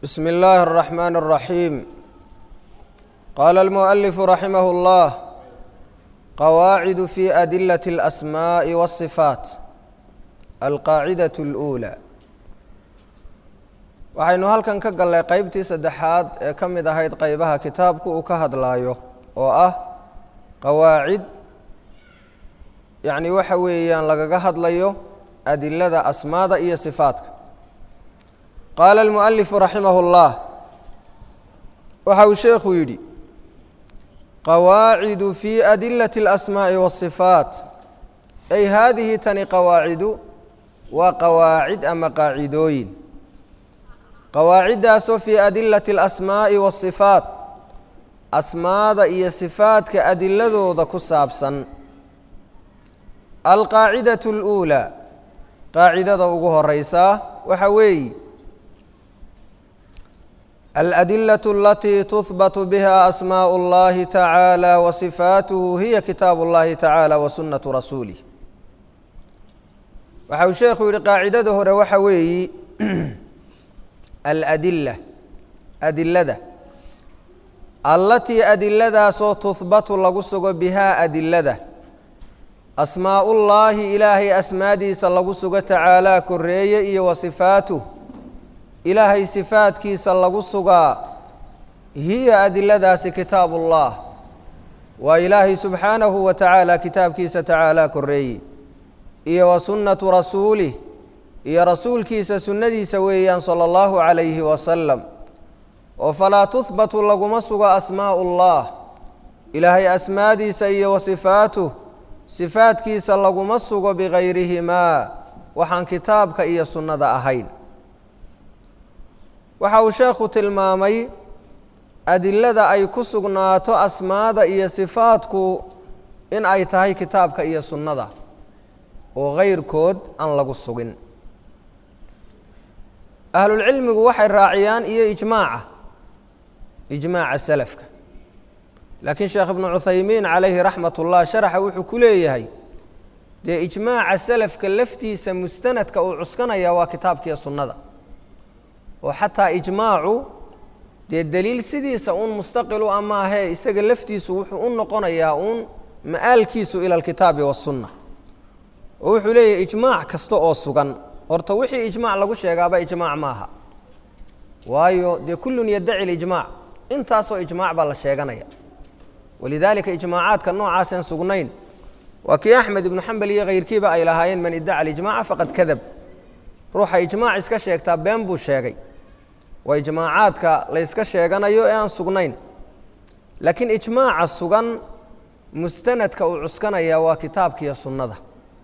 بسم الله الرحمن الرحيم قال المؤلف رحمه الله قواعد في أدلة الأسماء والصفات القاعدة الأولى waxaynu halkan ka gallay qeybtii saddexaad ee ka mid ahayd qeybaha kitaabku uu ka hadlaayo oo ah qawaacid yacni waxa weeyaan lagaga hadlayo adilada asmaada iyo sifaadka qaala almualifu raximah اllah waxa uu sheekhu yidhi qawaacidu fi adilati اlasmaaءi waالصifaat ay haadihi tani qawaacidu waa qawaacid ama qaacidooyin qawaaciddaasoo fii adilati alasmaa'i waasifaat asmaada iyo sifaadka adiladooda ku saabsan alqaacidatu اluulaa qaacidada ugu horeysaa waxa weeye aladilaة alatii tuhbatu biha asmaaء اllahi tacaalى wa sifaatuhu hiya kitaabu اllahi tacaalى wa sunnatu rasuulih waxa uu sheekhu yihi qaacidada hore waxa weeyi aladila adilada allatii adiladaasoo tuhbatu lagu sugo bihaa adilada asmaa'ullaahi ilaahay asmaadiisa lagu sugo tacaalaa koreeye iyo wa sifaatuh ilaahay sifaadkiisa lagu sugaa hiya adiladaasi kitaabullah waa ilaahay subxaanahu wa tacaala kitaabkiisa tacaalaa koreeye iyo wa sunnatu rasuulih iyo rasuulkiisa sunnadiisa weeyaan sala allahu calayhi wasalam oo falaa tuhbatu laguma sugo asmaa'u ullah ilaahay asmaadiisa iyo wa sifaatuh sifaadkiisa laguma sugo bikayrihimaa waxaan kitaabka iyo sunnada ahayn waxa uu sheekhu tilmaamay adilada ay ku sugnaato asmaada iyo sifaadku in ay tahay kitaabka iyo sunnada oo kayrkood aan lagu sugin ahlulcilmigu waxay raaciyaan iyo ijmaaca ijmaaca salafka laakiin sheekh ibnu cuthaymiin calayhi raxmat ullah sharaxa wuxuu ku leeyahay dee ijmaaca salafka laftiisa mustanadka uu cuskanaya waa kitaabkiiyo sunnada oo xataa ijmaacu dee deliil sidiisa uun mustaqilu ama ahee isaga laftiisu wuxuu u noqonayaa uun ma'aalkiisu ila alkitaabi wasunna oo wuxuu leeyahay ijmaac kasta oo sugan horta wixii ijmaac lagu sheegaaba ijmaac maaha waayo dee kullun yaddaci lijmaac intaasoo ijmaac baa la sheeganaya walidaalika ijmaacaadka noocaaseen sugnayn waa kii axmed ibnu xambal iyo kayrkiiba ay lahaayeen man iddaca alijmaaca faqad kadab ruuxa ijmaac iska sheegtaa been buu sheegay waa ijmaacaadka layska sheeganayo ee aan sugnayn laakiin ijmaaca sugan mustanadka uu cuskanaya waa kitaabkiiyo sunnada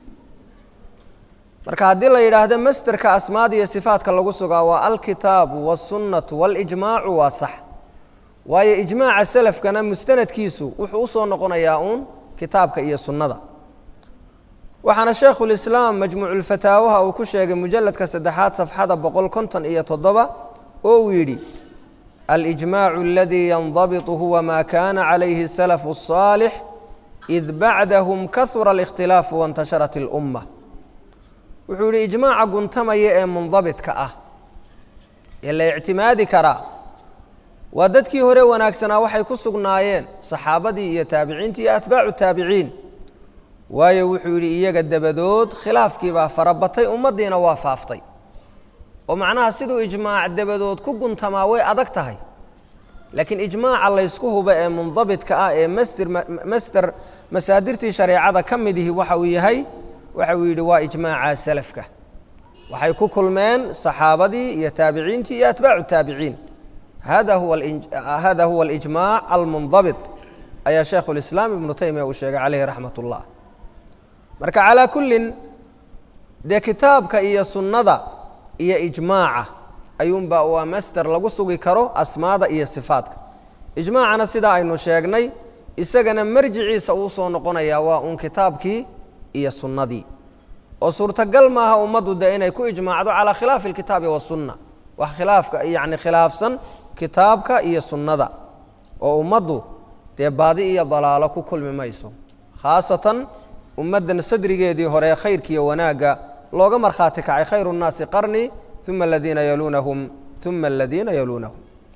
marka haddii la yidhaahdo masderka asmaada iyo sifaadka lagu sugaa waa alkitaabu wاsunnatu waاlijmaacu waa sax waayo ijmaaca salafkana mustanadkiisu wuxuu usoo noqonayaa uun kitaabka iyo sunnada waxaana shaekhulislaam majmuuculfataawaha uu ku sheegay mujaladka saddexaad safxada boqol konton iyo toddoba oo uu yidhi alijmaacu aladii yandabitu huwa ma kana calayhi الsalafu الصaalix id bacdahum kahura اlاkhtilaafu waاntasharat اlumma wuxuu yihi ijmaaca guntamaya ee mundabitka ah ee la ictimaadi karaa waa dadkii hore wanaagsanaa waxay ku sugnaayeen saxaabadii iyo taabiciintii iyo atbaacu taabiciin waayo wuxuu yidhi iyaga dabadood khilaafkiibaa farabatay ummaddiina waa faaftay oo macnaha siduu ijmaac dabadood ku guntamaa way adag tahay laakiin ijmaaca laysku hubo ee mundabitka ah ee masder masder masaadirtii shareecada ka midihi waxa uu yahay waxa uu yidhi waa ijmaaca salafka waxay ku kulmeen saxaabadii iyo taabiciintii iyo atbaacu taabiciin hada huwa hada huwa alijmaac almundabit ayaa shaekhu lislaam ibnu taymiya uu sheegay caleyhi raxmat ullah marka calaa kullin dee kitaabka iyo sunnada iyo ijmaaca ayuunba waa masder lagu sugi karo asmaada iyo sifaadka ijmaacana sidaa aynu sheegnay isagana marjiciisa uu soo noqonayaa waa uun kitaabkii iyo sunnadii oo suurtagal maaha ummaddu dee inay ku ijmaacdo calaa khilaafi alkitaabi wasunna wax khilaafka yacni khilaafsan kitaabka iyo sunnada oo ummaddu dee baadi iyo dalaalo ku kulmi mayso khaasatan ummaddan sadrigeedii hore khayrkiiyo wanaagga looga markhaati kacay khayru nnaasi qarni uma aladiina yaluunahum uma aladiina yaluunahum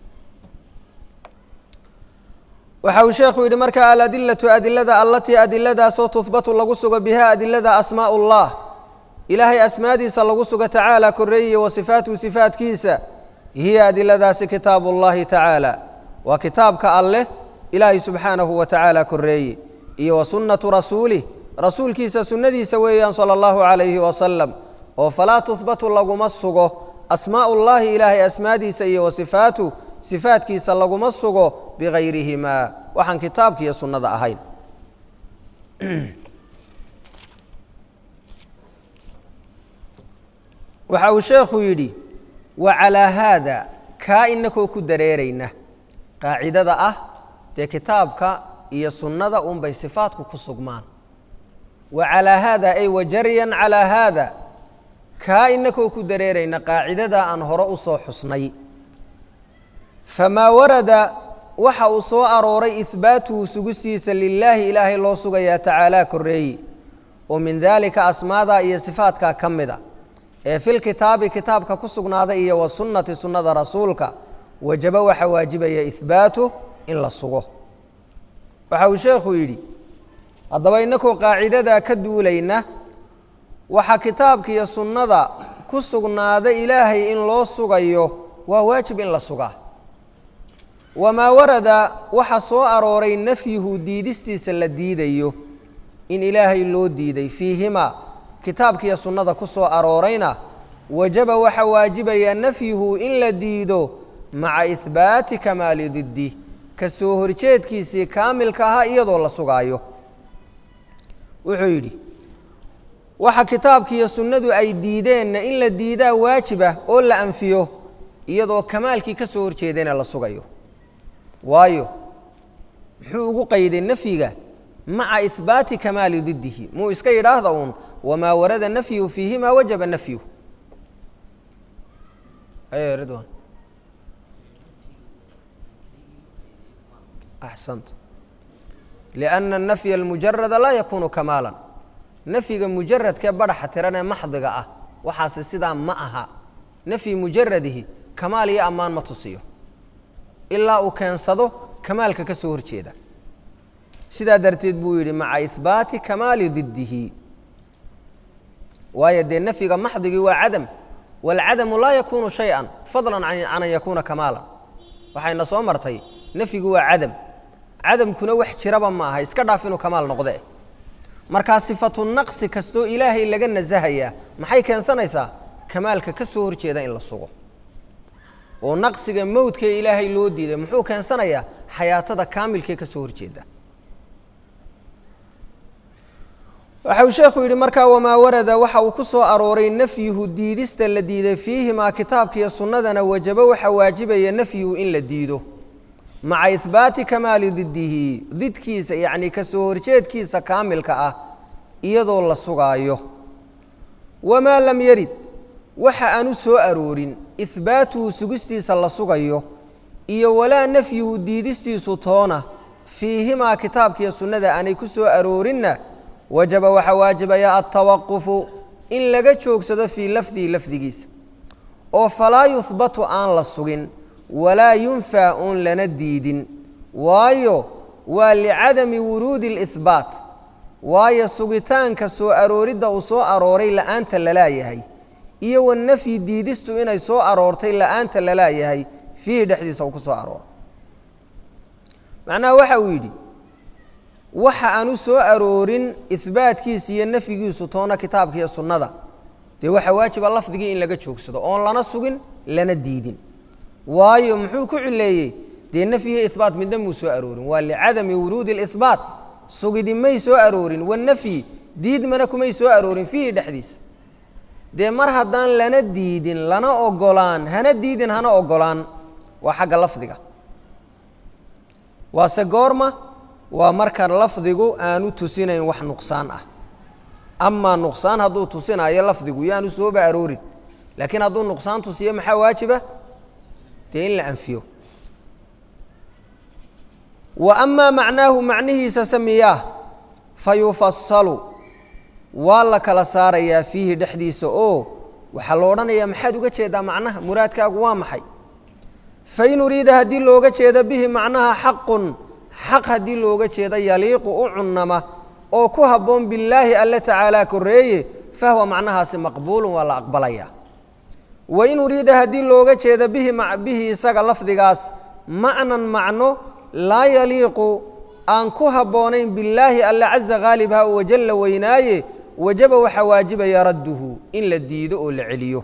waxa uu sheekhu yidhi marka aladilatu adilada allatii adiladaasoo tuhbatu lagu sugo bihaa adilada asmaau اllah ilaahay asmaadiisa lagu sugo tacaala koreeye wa sifaatuhu sifaatkiisa hiya adiladaasi kitaabu اllahi tacaala waa kitaabka alleh ilaahay subxaanahu wa tacaala koreeye iyo wa sunnatu rasuulih rasuulkiisa sunnadiisa weeyaan sala allahu calayhi wasalam oo falaa tuhbatu laguma sugo asmaau llahi ilaahay asmaadiisa iyo wa sifaatu sifaatkiisa laguma sugo bigayrihimaa waxaan kitaabka iyo sunnada ahayn waxa uu sheekhu yidhi wa calaa haada kaa inakoo ku dareerayna qaacidada ah dee kitaabka iyo sunnada unbay sifaatku ku sugmaan wa calaa haada ay wajaryan calaa haada kaa inakoo ku dareerayna qaacidada aan hore u soo xusnay famaa warada waxa uu soo arooray ihbaatuhu sugistiisa lilaahi ilaahay loo sugayaa tacaalaa koreeyi oo min daalika asmaadaa iyo sifaatkaa ka mida ee filkitaabi kitaabka ku sugnaaday iyo wa sunnati sunnada rasuulka wajaba waxa waajibaya ihbaatu in la sugo waxa uu sheekhu yidhi haddaba innakoo qaacidadaa ka duulayna waxaa kitaabka iyo sunnada ku sugnaaday ilaahay in loo sugayo waa waajib in la sugaa wamaa warada waxa soo arooray nafyuhu diidistiisa la diidayo in ilaahay loo diiday fiihimaa kitaabkiiyo sunnada ku soo aroorayna wajaba waxa waajibaya nafyuhu in la diido maca ihbaati kamaali diddi ka soo horjeedkiisii kaamilka ahaa iyadoo la sugaayo wuxuu yidhi waxa kitaabkiiyo sunnadu ay diideenna in la diidaa waajibah oo la anfiyo iyadoo kamaalkii ka soo horjeedana la sugayo waayo muxuu ugu qayday nafyiga maca ihbaati kamaali diddihi muu iska yidhaahda uun wamaa warada nafyuhu fiihimaa wajaba nafyuhu ridwan axsanta lianna anafya almujarada laa yakuunu kamaalan nafyiga mujaradkee badhaxa tiran ee maxdiga ah waxaasi sidaa ma aha nafyi mujaradihi kamaal iyo ammaan ma tusiyo ilaa uu keensado kamaalka ka soo horjeeda sidaa darteed buu yidhi maca ihbaati kamaali diddihi waayo dee nafyiga maxdigii waa cadam waalcadamu laa yakuunu shay-an fadlan can an yakuuna kamaalan waxayna soo martay nafyigu waa cadam cadamkuna wax jiraba ma aha iska dhaaf inuu kamaal noqde markaa sifatu naqsi kastoo ilaahay laga nasahayaa maxay keensanaysaa kamaalka ka soo horjeeda in la sugo oo naqsiga mowdkee ilaahay loo diiday muxuu keensanayaa xayaatada kaamilkee ka soo horjeeda waxa uu sheekhu yidhi markaa wamaa warada waxa uu ku soo arooray nafyuhu diidista la diiday fiihimaa kitaabkiiyo sunnadana wajabo waxa waajibaya nafyuhu in la diido maca ihbaati kamaali diddihi didkiisa yacnii ka soo horjeedkiisa kaamilka ah iyadoo la sugaayo wamaa lam yarid waxa aanu soo aroorin ihbaatuhu sugistiisa la sugayo iyo walaa nafyuhu diidistiisu toona fiihimaa kitaabkiiyo sunnada aanay ku soo aroorinna wajaba waxaa waajibaya altawaqufu in laga joogsado fii lafdihi lafdigiisa oo falaa yuhbatu aan la sugin walaa yunfaa uun lana diidin waayo waa licadami wuruudi اlihbaat waayo sugitaanka soo arooridda uu soo arooray la'aanta lalaayahay iyo wanafyi diidistu inay soo aroortay la'aanta lalaayahay fiihi dhexdiisa uu ku soo arooray macnaha waxa uu yidhi waxa aanu soo aroorin ihbaatkiisa iyo nafyigiisu toona kitaabka iyo sunnada dee waxaa waajiba lafdigii in laga joogsado oon lana sugin lana diidin waayo muxuu ku cileeyey dee nafyihi ihbaat midna muu soo aroorin waa licadami wuruudi اlihbaat sugidi may soo aroorin wanafyi diidmana kumay soo aroorin fiihi dhexdiisa dee mar haddaan lana diidin lana ogolaan hana diidin hana ogolaan waa xagga lafdiga waase goorma waa marka lafdigu aanu tusinayn wax nuqsaan ah amaa nuqsaan hadduu tusinaayo lafdigu yaanu sooba aroorin laakiin hadduu nuqsaan tusiyo maxaa waajiba dee in la anfiyo wa amaa macnaahu macnihiisa samiyaah fa yufasalu waa la kala saarayaa fiihi dhexdiisa oo waxaa lo odhanayaa maxaad uga jeedaa macnaha muraadkaagu waa maxay fain uriida haddii looga jeedo bihi macnaha xaqun xaq haddii looga jeedo yaliiqu u cunnama oo ku habboon billaahi alle tacaalaa korreeye fahwa macnahaasi maqbuulun waa la aqbalaya wain uriida haddii looga jeedo bihi bihi isaga lafdigaas macnan macno laa yaliiqu aan ku habboonayn billaahi alle caza khaalibha u wajalla weynaaye wajaba waxaa waajibaya radduhu in la diido oo la celiyo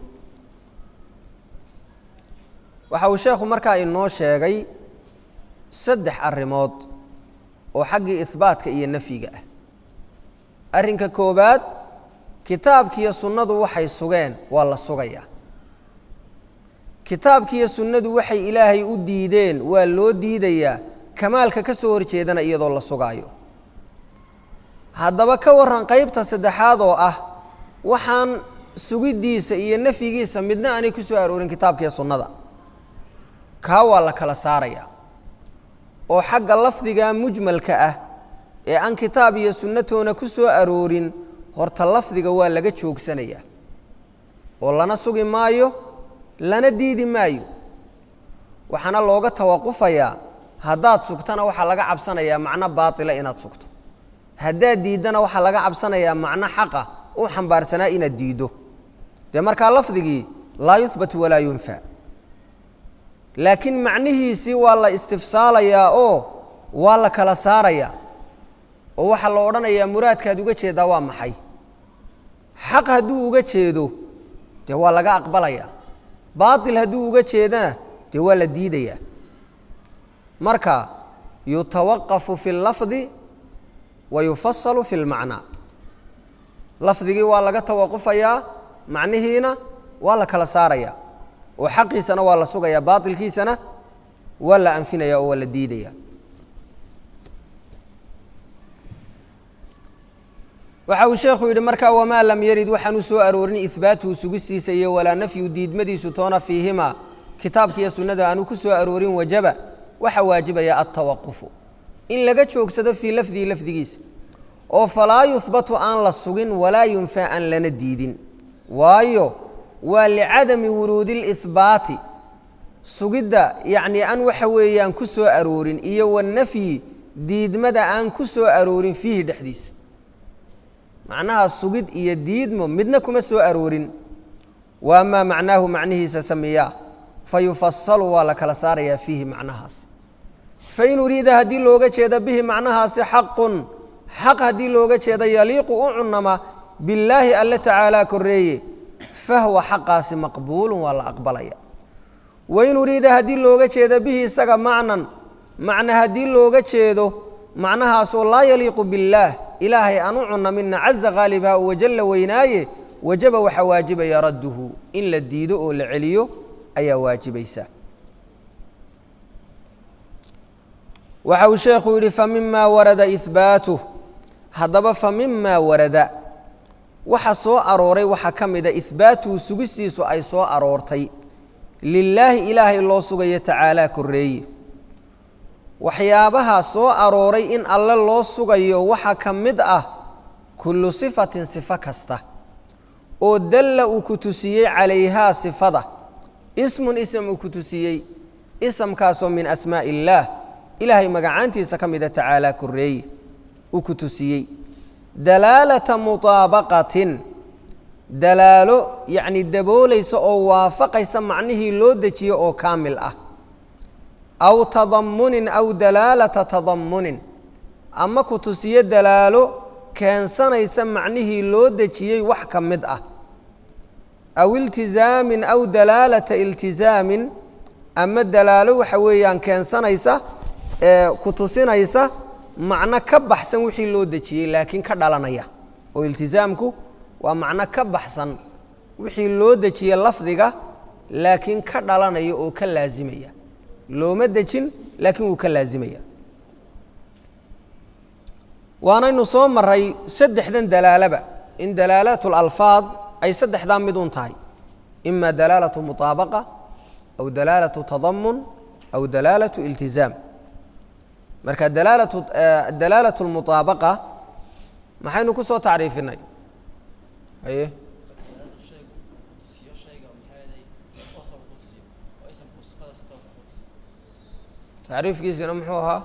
waxa uu sheekhu markaa inoo sheegay saddex arrimood oo xaggii ihbaatka iyo nafyiga ah arrinka koowaad kitaabkiiyo sunnadu waxay sugeen waa la sugayaa kitaabkiiyo sunnadu waxay ilaahay u diideen waa loo diidayaa kamaalka ka soo horjeedana iyadoo la sugaayo haddaba ka warran qaybta saddexaad oo ah waxaan sugiddiisa iyo nafyigiisa midna aanay ku soo aroorin kitaabkiiyo sunnada kaa waa la kala saarayaa oo xagga lafdiga mujmalka ah ee aan kitaab iyo sunnatoona ku soo aroorin horta lafdiga waa laga joogsanayaa oo lana sugi maayo lana diidi maayo waxaana looga tawaqufayaa haddaad sugtana waxaa laga cabsanayaa macno baatila inaad sugto haddaad diiddana waxaa laga cabsanayaa macno xaqa u xambaarsanaa inaad diiddo dee markaa lafdigii laa yuhbatu walaa yunfa laakiin macnihiisii waa la istifsaalayaa oo waa la kala saarayaa oo waxaa la odhanayaa muraadkaad uga jeedaa waa maxay xaq hadduu uga jeedo dee waa laga aqbalayaa baatil hadduu uga jeedana dee waa la diidayaa marka yutawaqafu fi اlafdi wa yufasalu fi اlmacnaa lafdigii waa laga tawaqufayaa macnihiina waa la kala saarayaa oo xaqiisana waa la sugayaa baatilkiisana waa la anfinaya oo waa la diidaya waxa uu sheekhu yidhi markaa wamaa lam yarid waxaanu soo aroorin ihbaatuhu sugistiisa iyo walaa nafyu diidmadiisu toona fiihimaa kitaabka iyo sunnada aanu ku soo aroorin wajaba waxa waajibaya altawaqufu in laga joogsado fii lafdihi lafdigiisa oo falaa yuhbatu aan la sugin walaa yunfaa aan lana diidin waayo waa licadami wuruudi اlihbaati sugidda yacnii aan waxa weeyaan ku soo aroorin iyo wanafyi diidmada aan ku soo aroorin fiihi dhexdiisa macnaha sugid iyo diidmo midna kuma soo aroorin wa amaa macnaahu macnihiisa samiyaa fa yufasalu waa la kala saarayaa fiihi macnahaas fain uriida haddii looga jeedo bihi macnahaasi xaqun xaq haddii looga jeedo yaliiqu u cunama billaahi alle tacaalaa korreeye fahwa xaqaasi maqbuulun waa la aqbalaya wain uriida haddii looga jeedo bihi isaga macnan macna haddii looga jeedo macnahaasoo laa yaliiqu billaah ilaahay aan u cunamina caza khaalibha oo wajalla weynaaye wajaba waxaa waajibaya radduhu in la diido oo la celiyo ayaa waajibaysa waxa uu sheekhu yidhi famima warada ihbaatuh haddaba famima warada waxa soo arooray waxaa ka mida ihbaatuhu sugistiisu ay soo aroortay lilaahi ilaahay loo sugayo tacaalaa korreeye waxyaabaha soo arooray in alle loo sugayo waxaa ka mid ah kullu sifatin sifo kasta oo dalla uu ku tusiyey calayhaa sifada ismun ism uu ku tusiyey isamkaasoo min asmaa'i illaah ilaahay magacaantiisa ka mida tacaalaa korreeye uu ku tusiyey dalaalata mutaabaqatin dalaalo yacni daboolaysa oo waafaqaysa macnihii loo dejiye oo kaamil ah aw tadammunin aw dalaalata tadammunin ama ku tusiyo dalaalo keensanaysa macnihii loo dejiyey wax ka mid ah aw iltizaamin aw dalaalata iltizaamin ama dalaalo waxa weeyaan keensanaysa ee ku tusinaysa macno ka baxsan wixii loo dejiyey laakiin ka dhalanaya oo iltizaamku waa macno ka baxsan wixii loo dejiyey lafdiga laakiin ka dhalanaya oo ka laasimaya looma dejin laakiin wuu ka laazimaya waanaynu soo maray saddexdan dalaalaba in dalaalaat اlalfaad ay saddexdaa mid un tahay ima dalaalatu muطaabaqa aw dalaalatu tadamun aw dalaalatu iltizaam marka dalaalatu dalaalatu اlmuطaabaqa maxaynu ku soo tacriifinay haye tacriifkiisina muxuu ahaa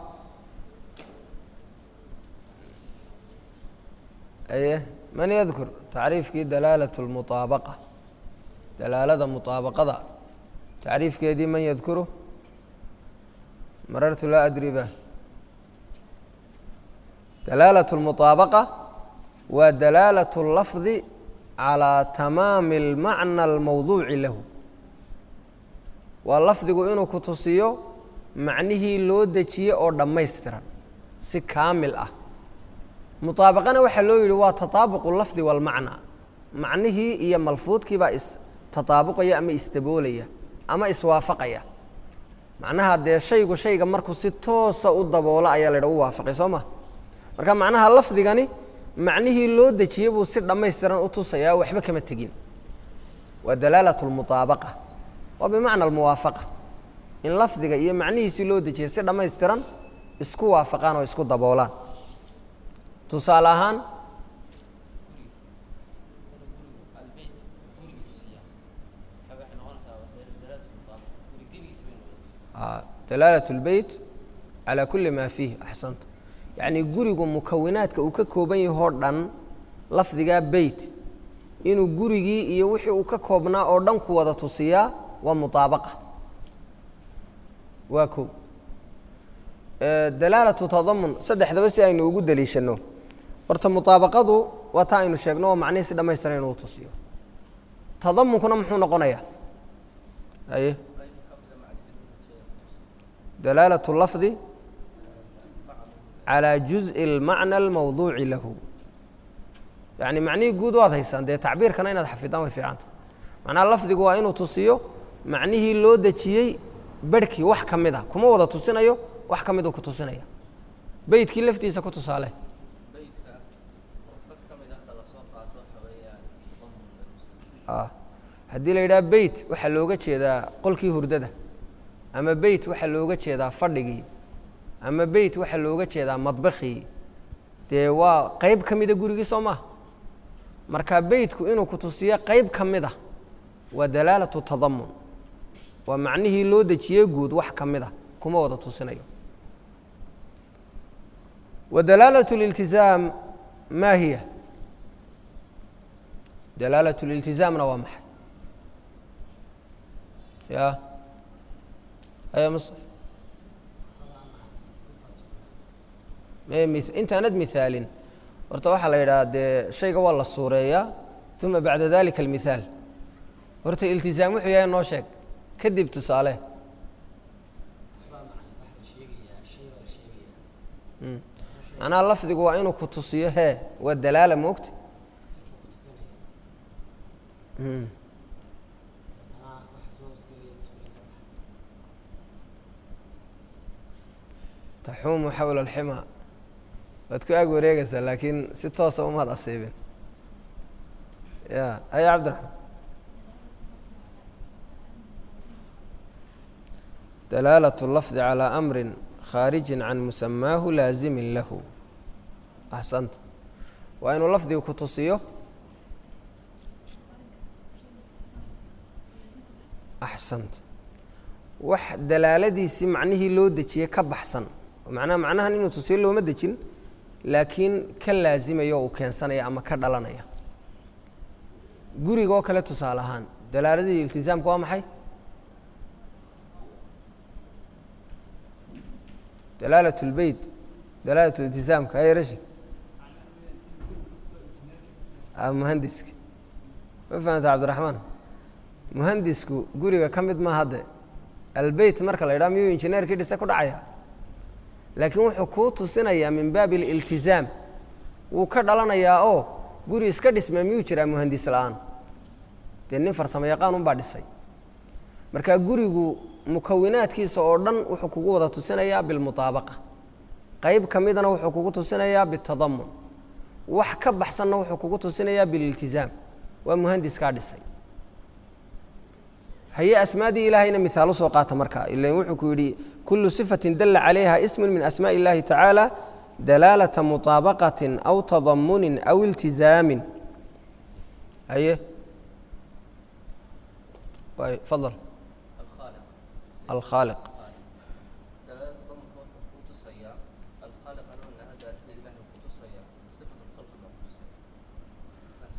aye man yadkur tacriifkii dalaalat اlmuطaabaqa dalaalada muطaabaqada tacriifkeedii man yadkuru marartu laa adri ba dalaalaة اlmuطaabaqa waa dalaalaة اlafdi calىa tamaami اlmacna اlmawduuci lahu waa lafdigu inuu ku tusiyo macnihii loo dejiye oo dhammaystiran si kaamil ah muطaabaqana waxaa loo yidhi waa tataabuqu lafdi walmacna macnihii iyo malfuudkii baa is tataabuqaya ama isdaboolaya ama iswaafaqaya macnaha dee shaygu shayga markuu si toosa u daboola ayaa la ydha u waafaqay soo ma marka macnaha lafdigani macnihii loo dejiyey buu si dhammaystiran u tusayaa waxba kama tegin waa dalaalaة اlmuطaabaqa waa bimacna almuwaafaqa in lafdiga iyo macnihiisii loo dejiyay si dhammaystiran isku waafaqaan oo isku daboolaan tusaale ahaan dalaalaة اlbeyt calى kuli ma fiih axsanta yacni gurigu mukawinaadka uu ka kooban yahoo dhan lafdigaa beyt inuu gurigii iyo wixii uu ka koobnaa oo dhan ku wada tusiyaa waa muطaabaqa waa ko dalaalatu tadamun saddexdaba si aynu ugu deliishano horta muطaabaqadu waa taa aynu sheegno oo macnihii si dhamaystiran inuu tusiyo tadamunkuna muxuu noqonayaa aye dalaalaة اlafdi calى juزءi اlmacna اlmawduuci lahu yani macnihii guud waad haysaan dee tacbiirkana inaad xafidaan way fiicanta macnaha lafdigu waa inuu tusiyo macnihii loo dejiyey berhkii wax ka mid a kuma wada tusinayo wax ka miduu ku tusinaya beytkii laftiisa ku tusaale haddii la yidhaha beyt waxaa looga jeedaa qolkii hurdada ama beyt waxaa looga jeedaa fadhigii ama beyt waxaa looga jeedaa madbakhii dee waa qeyb ka mida gurigii soo maha marka beytku inuu ku tusiyo qeyb ka mid ah waa dalaalatu tadamun waa macnihii loo dejiyey guud wax ka mid a kuma wada tusinayo wa dalaalaة اliltizaam ma hiya dalaalaة اliltizaamna waa maxay ya aya mصr intaanad mihaalin horta waxaa la yidhaha dee shayga waa la suureeyaa uma bacda dalika اlmithaal horta iltizaam wuxuu yahay noo sheeg kadib tusaale macnaha lafdigu waa inuu ku tusiyo hee waa dalaala moogta taxuumu xawla alxima waad ku ag wareegaysaa laakiin si toosa umaad asiibin ya aya cabdiraxmaan dalaalaة اlafdi calى amri khaariji can musamaahu laazimin lahu axsanta waa inuu lafdiga ku tusiyo axsanta wax dalaaladiisii macnihii loo dejiyey ka baxsan macnaha macnahan inuu tusiyo looma dejin laakiin ka laazimaya oo uu keensanaya ama ka dhalanaya guriga oo kale tusaale ahaan dalaaladii iltizaamka waa maxay dalaalaة اlbeyt dalaalaة اltizaamka ay rashid muhandiska ma fahamta cabdiraxmaan muhandisku guriga ka mid ma hadde albeyt marka la yidhaha miyuu injineerkii dhise ku dhacaya laakiin wuxuu kuu tusinayaa min baabi اliltizaam wuu ka dhalanayaa oo guri iska dhismaa miyuu jiraa muhandis la-aan dee nin farsamo yaqaan un baa dhisay marka gurigu mukawinaadkiisa oo dhan wuxuu kugu wada tusinayaa bilmuطaabaqa qeyb ka midana wuxuu kugu tusinayaa bitadamun wax ka baxsanna wuxuu kugu tusinayaa bililtizaam waa muhandiskaa dhisay haye asmaadii ilaahayna mihaal usoo qaata marka ila wuxuu ku yidhi kulu صifaةi dala calayha ism min asmaaءi اllahi tacaala dalaalaةa muطaabaqaةi aw tadamunin aw iltizaamin haye fadl alkhaaliq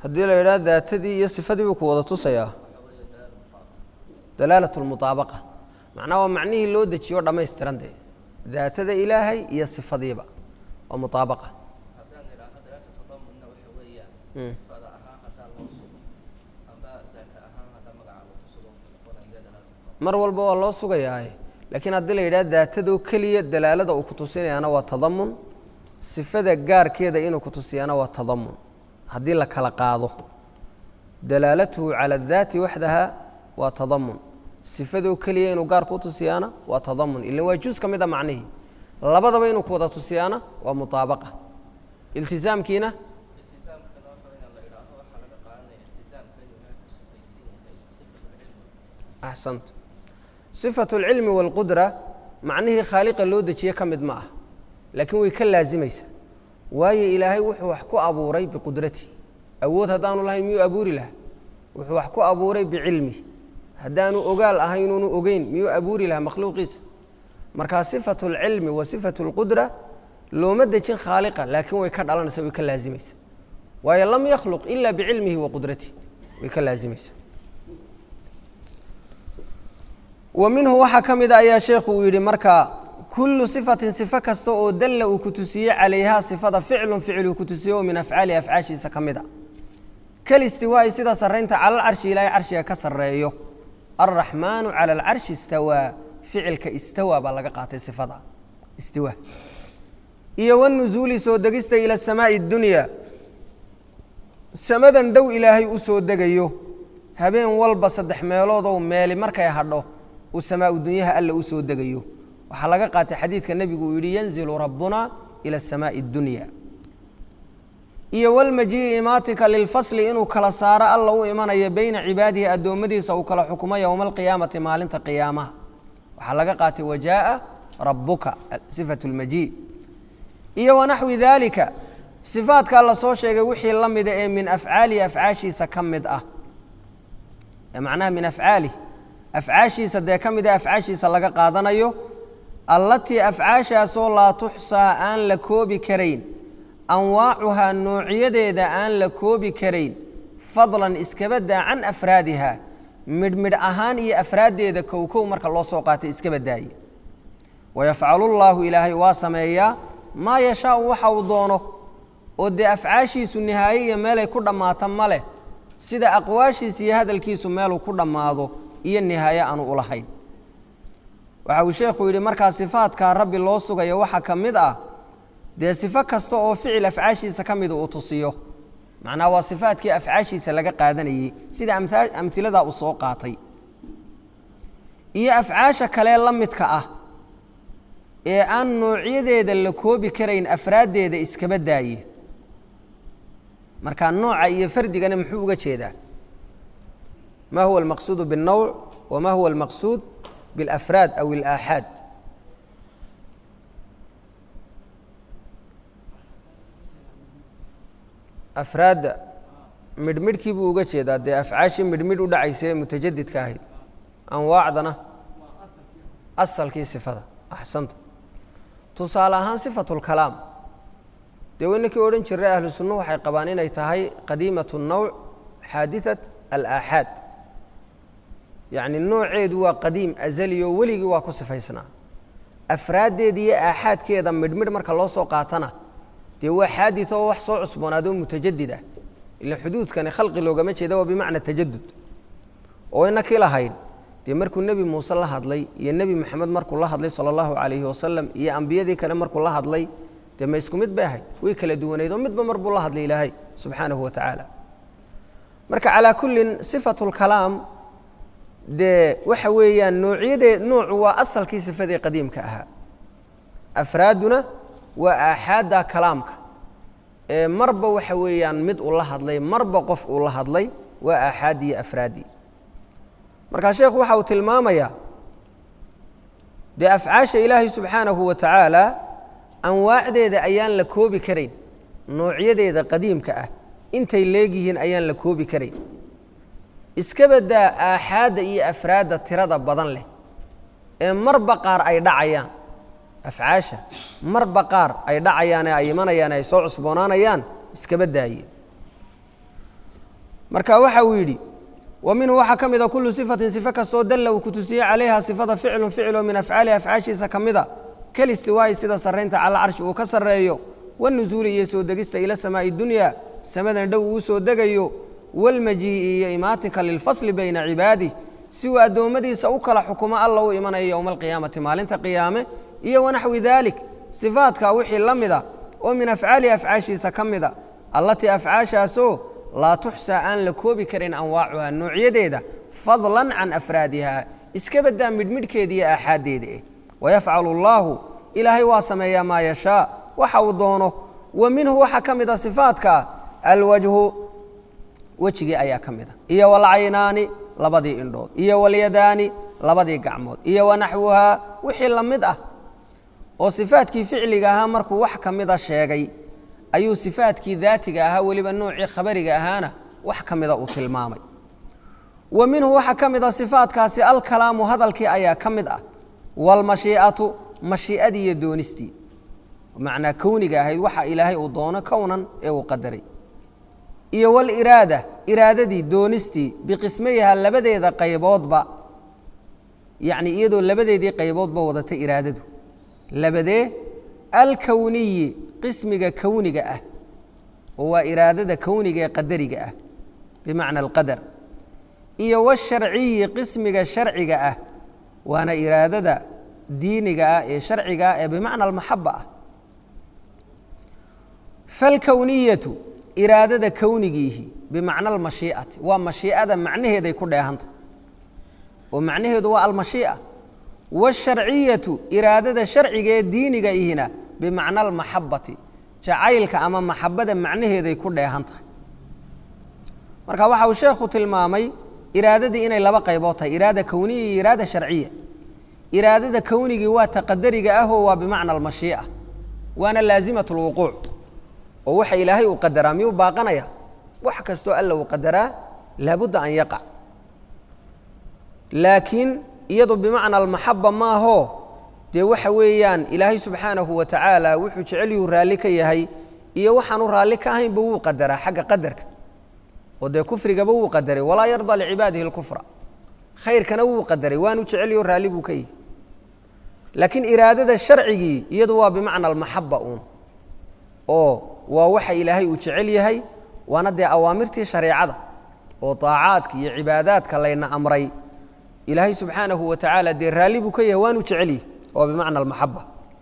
haddii la yidhaha daatadii iyo sifadii buu ku wada tusayaa dalaalat lmutaabaqa macnaha waa macnihii loo dejiyo dhammaystiran dee daatada ilaahay iyo sifadiiba waa mutaabaqa haddaan idhaaho dalaata tadamunna waxa weeyaan sifada ahaan haddaan loo sugo amba daata ahaan haddaan magaca loo tusugo noqonaya dalaata mar walba waa loo sugayaaye laakiin haddii la yidhaha daatadoo keliya dalaalada uu ku tusinayaana waa tadamun sifada gaarkeeda inuu ku tusiyaana waa tadamun haddii la kala qaado dalaalatuhu cala adaati waxdaha waa tadamun sifadoo keliya inuu gaar ku tusiyaana waa tadamun ila waa juz ka mid a macnihii labadaba inuu ku wada tusiyaana waa mutaabaqa iltisaamkiina iltisaamkana waxa weeyaan la idhaaho waxaa laga qaadanaya iltisaamka inuu ilaahay ku sifaysan yahay sifatulcilmi axsant sifatu alcilmi waalqudra macnihii khaaliqa loo dejiye ka mid ma ah laakiin way ka laazimaysa waayo ilaahay wuxuu wax ku abuuray biqudrati awood haddaanu lahayn miyuu abuuri lahaa wuxuu wax ku abuuray bicilmi haddaanu ogaal ahaynuunu ogeyn miyuu abuuri lahaa makhluuqiisa markaa sifatu alcilmi wa sifatu alqudra looma dejin khaaliqa laakiin way ka dhalanaysa way ka laazimaysa waayo lam yakhluq ila bicilmihi wa qudratihi way ka laazimaysa wa minhu waxaa ka mid a ayaa sheekhu uu yidhi markaa kullu sifatin sifo kasta oo dalla uu ku tusiye calayhaa sifada ficlun ficil uu ku tusiye oo min afcaalihi afcaashiisa ka mid a kalistiwaa'i sida sarraynta cala alcarshi ilaahay carshiga ka sarreeyo alraxmaanu cala alcarshi istawaa ficilka istawaa baa laga qaatay sifada istiwa iyo wanuzuuli soo degista ila asamaa'i addunya samadan dhow ilaahay u soo degayo habeen walba saddex meeloodoo meeli markay hadho uu samaau dunyaha alla u soo degayo waxaa laga qaatay xadiidka nebigu uu yidhi yanzilu rabbuna ila asamaa'i addunya iyo walmajii'i imaatika lilfasli inuu kala saaro alla u imanayo beyna cibaadihi addoommadiisa uu kala xukumo yowma alqiyaamati maalinta qiyaamaha waxaa laga qaatay wajaaa rabbuka sifatu lmajii iyo wanaxwi daalika sifaadkaa la soo sheegay wixii la mida ee min afcaalihi afcaashiisa ka mid ah ee macnaha min afcaalih afcaashiisa dee ka mid a afcaashiisa laga qaadanayo allatii afcaashaasoo laa tuxsaa aan la koobi karayn anwaacuhaa noocyadeeda aan la koobi karayn fadlan iskaba daa can afraadiha midhmidh ahaan iyo afraaddeeda kowkow marka loo soo qaatay iskaba daaye wayafcalu llaahu ilaahay waa sameeyaa maa yashaau waxa uu doono oo dee afcaashiisu nihaaye iyo meelay ku dhammaato ma leh sida aqwaashiisa iyo hadalkiisu meeluu ku dhammaado iyo nihaaye aanu u lahayn waxa uu sheekhu yidhi markaa sifaadkaa rabbi loo sugayo waxaa ka mid ah dee sifo kasta oo ficil afcaashiisa ka mida uu tusiyo macnaha waa sifaadkii afcaashiisa laga qaadanayey sida amhiladaa uu soo qaatay iyo afcaasha kalee la midka ah ee aan noocyadeeda la koobi karayn afraaddeeda iskaba daaye markaa nooca iyo fardigana muxuu uga jeedaa ma huwa almaqsuudu biاlnowc wama huwa almaqsuud biاlafraad aw ilaaxaad afraadda midhmidhkii buu uga jeedaa dee afcaashii midhmidh u dhacaysa ee mutajadidka ahayd anwaacdana asalkii sifada axsanta tusaale ahaan sifatu lkalaam dee waynankii odhan jiray ahlu sunnuhu waxay qabaan inay tahay qadiimat الnowc xaadiثat alaaxaad yacni nooceedu waa qadiim azali oo weligii waa ku sifaysnaa afraaddeeda iyo aaxaadkeeda midhmidh marka loo soo qaatana dee waa xaadid oo wax soo cusboonaado mutajadid ah ila xuduudkani khalqi loogama jeeda waa bimacna tajadud oo inakii lahayn dee markuu nebi muuse la hadlay iyo nebi maxamed markuu la hadlay sala allahu calayhi wasalam iyo ambiyadii kale markuu la hadlay dee ma isku mid bay ahayd way kala duwanayd oo midba mar buu la hadlay ilaahay subxaanahu wa tacaala marka calaa kullin sifatu lkalaam dee waxa weeyaan noocyadee noocu waa asalkii sifadii qadiimka ahaa afraaduna waa aaxaadda kalaamka ee marba waxa weeyaan mid uu la hadlay marba qof uu la hadlay waa aaxaaddii iyo afraaddii markaa sheekhu waxa uu tilmaamayaa dee afcaasha ilaahay subxaanahu wa tacaala anwaacdeeda ayaan la koobi karayn noocyadeeda qadiimka ah intay leegyihiin ayaan la koobi karayn iska badaa aaxaadda iyo afraadda tirada badan leh ee marba qaar ay dhacayaan afcaasha marba qaar ay dhacayaan ee ay imanayaan ee ay soo cusboonaanayaan iskaba daaye marka waxa uu yidhi wa minhu waxaa ka mida kullu sifatin sife kastoo dalla uu ku tusiyey calayha sifada ficlun ficiloo min afcaalihi afcaashiisa ka mida kalistiwaayi sida sarraynta cala carshi uu ka sarreeyo wanusuuli iyo soo degista ila samaa'i dunyaa samadan dhow uu soo degayo walmajii'i iyo imaatinka lilfasli bayna cibaadih si uu addoommadiisa u kala xukumo alla u imanayo yowma alqiyaamati maalinta qiyaame iyo wanaxwi daalik sifaadkaa wixii la mida oo min afcaalihi afcaashiisa ka mida allatii afcaashaasoo laa tuxsaa aan la koobi karin anwaacuha noocyadeeda fadlan can afraadiha iska baddaa midhmidhkeeda iyo aaxaaddeeda eh wayafcalu allaahu ilaahay waa sameeyaa maa yashaa waxa uu doono wa minhu waxaa ka mid a sifaadka alwajhu wejigii ayaa ka mid a iyo walcaynaani labadii indhood iyo walyadaani labadii gacmood iyo wanaxwuhaa wixii la mid ah oo sifaadkii ficliga ahaa markuu wax ka mida sheegay ayuu sifaadkii daatiga ahaa weliba noocii khabariga ahaana wax ka mida uu tilmaamay wa minhu waxaa ka mid a sifaadkaasi alkalaamu hadalkii ayaa ka mid ah waalmashii'atu mashii'adii iyo doonistii macnaa kowniga ahayd waxa ilaahay uu doono kownan ee uu qadaray iyo waliraada iraadadii doonistii biqismayiha labadeeda qayboodba yacni iyadoo labadeedii qayboodba wadatay iraadadu labadee alkowniyi qismiga kowniga ah oo waa iraadada kowniga ee qadariga ah bimacna alqadar iyo washarciyi qismiga sharciga ah waana iraadada diiniga ah ee sharciga ah ee bimacna almaxaba ah falkowniyatu iraadada kownigiihi bimacna almashii'ati waa mashii'ada macnaheeday ku dheehanta oo macnaheedu waa almashii'a waasharciyatu iraadada sharciga ee diiniga ihina bimacna almaxabati jacaylka ama maxabada macnaheeday ku dheehan tahay marka waxa uu sheekhu tilmaamay iraadadii inay laba qaybood tahay iraada kowniya iyo iraada sharciya iraadada kownigii waa taqadariga ahoo waa bimacna almashii'a waana laazimat lwuquuc oo waxa ilaahay uu qadaraa miyuu baaqanaya wax kastoo alla uu qadaraa laabudda an yaqac laakiin iyadu bimacna almaxaba maahoo dee waxa weeyaan ilaahay subxaanahu wa tacaala wuxuu jecelyuhu raalli ka yahay iyo waxaanu raalli ka ahaynba wuu qadaraa xagga qadarka oo dee kufrigaba wuu qadaray walaa yardaa licibaadihi اlkufra khayrkana wuu qadaray waanu jecelyaho raalli buu ka yihi laakiin iraadada sharcigii iyadu waa bimacna almaxaba uun oo waa waxa ilaahay uu jecel yahay waana dee awaamirtii shareecada oo طaacaadka iyo cibaadaadka layna amray ilaahay subxaanahu wa tacaala dee raalli buu ka yahay waanu jecel yahay oo bimacna almaxaba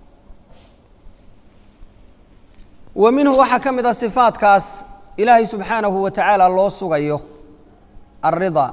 wa minhu waxaa ka mid a sifaadkaas ilaahay subxaanahu wa tacaala loo sugayo alridaa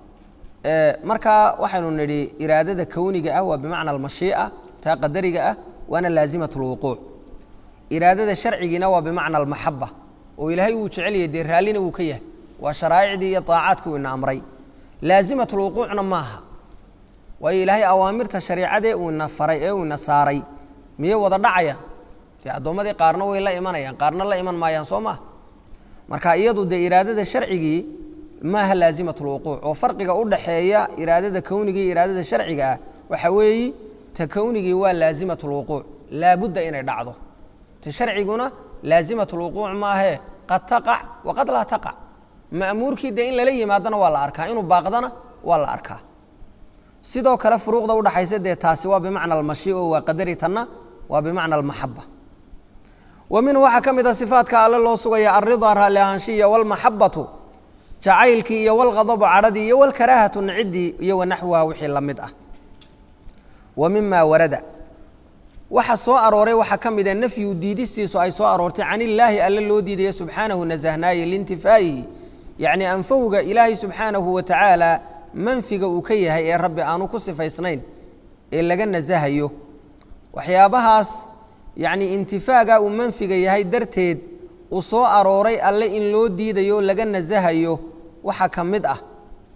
markaa waxaynu nidhi iraadada kowniga ah waa bimacna almashii'a taa qadariga ah waana laazimat اlwuquuc iraadada sharcigiina waa bimacna almaxaba oo ilaahay wuu jecel yahay dee raallina wuu ka yahay waa sharaa'icdii iyo طaacaadkii uu ina amray laazimat اlwuquucna maaha waayo ilaahay awaamirta shariicadee uu ina faray ee uu ina saaray miyay wada dhacayaan dee addoommadii qaarna way la imanayaan qaarna la iman maayaan soo maha marka iyadu dee iraadada sharcigii maaha laazimat اlwuquuc oo farqiga u dhaxeeya iraadada kowniga iyo iraadada sharciga ah waxa weeyi ta kownigii waa laazimat اlwuquuc laabudda inay dhacdo ta sharciguna laazimat اlwuquuc maahee qad taqac waqad laa taqac ma'muurkii dee in lala yimaadana waa la arkaa inuu baaqdana waa la arkaa sidoo kale furuuqda udhaxaysa dee taasi waa bimacna almashi o waa qadari tanna waa bimacna almaxaba wa minhu waxaa ka mid a sifaadka alle loo sugaya alridaa raalli ahaanshiya walmaxabatu jacaylkii iyo walghadabu cadhadii iyo walkaraahatu naciddii iyo wanaxwuha wixii la mid ah wa mima warada waxa soo arooray waxaa ka mid a nafyu diidistiisu ay soo aroortay can illaahi alle loo diidaya subxaanahu nasahnaaye liintifaa'ihi yacni anfowga ilaahay subxaanahu wa tacaala manfiga uu ka yahay ee rabbi aanu ku sifaysnayn ee laga nasahayo waxyaabahaas yacni intifaaga uu manfiga yahay darteed uu soo arooray alle in loo diidayo laga nasahayo waxaa ka mid ah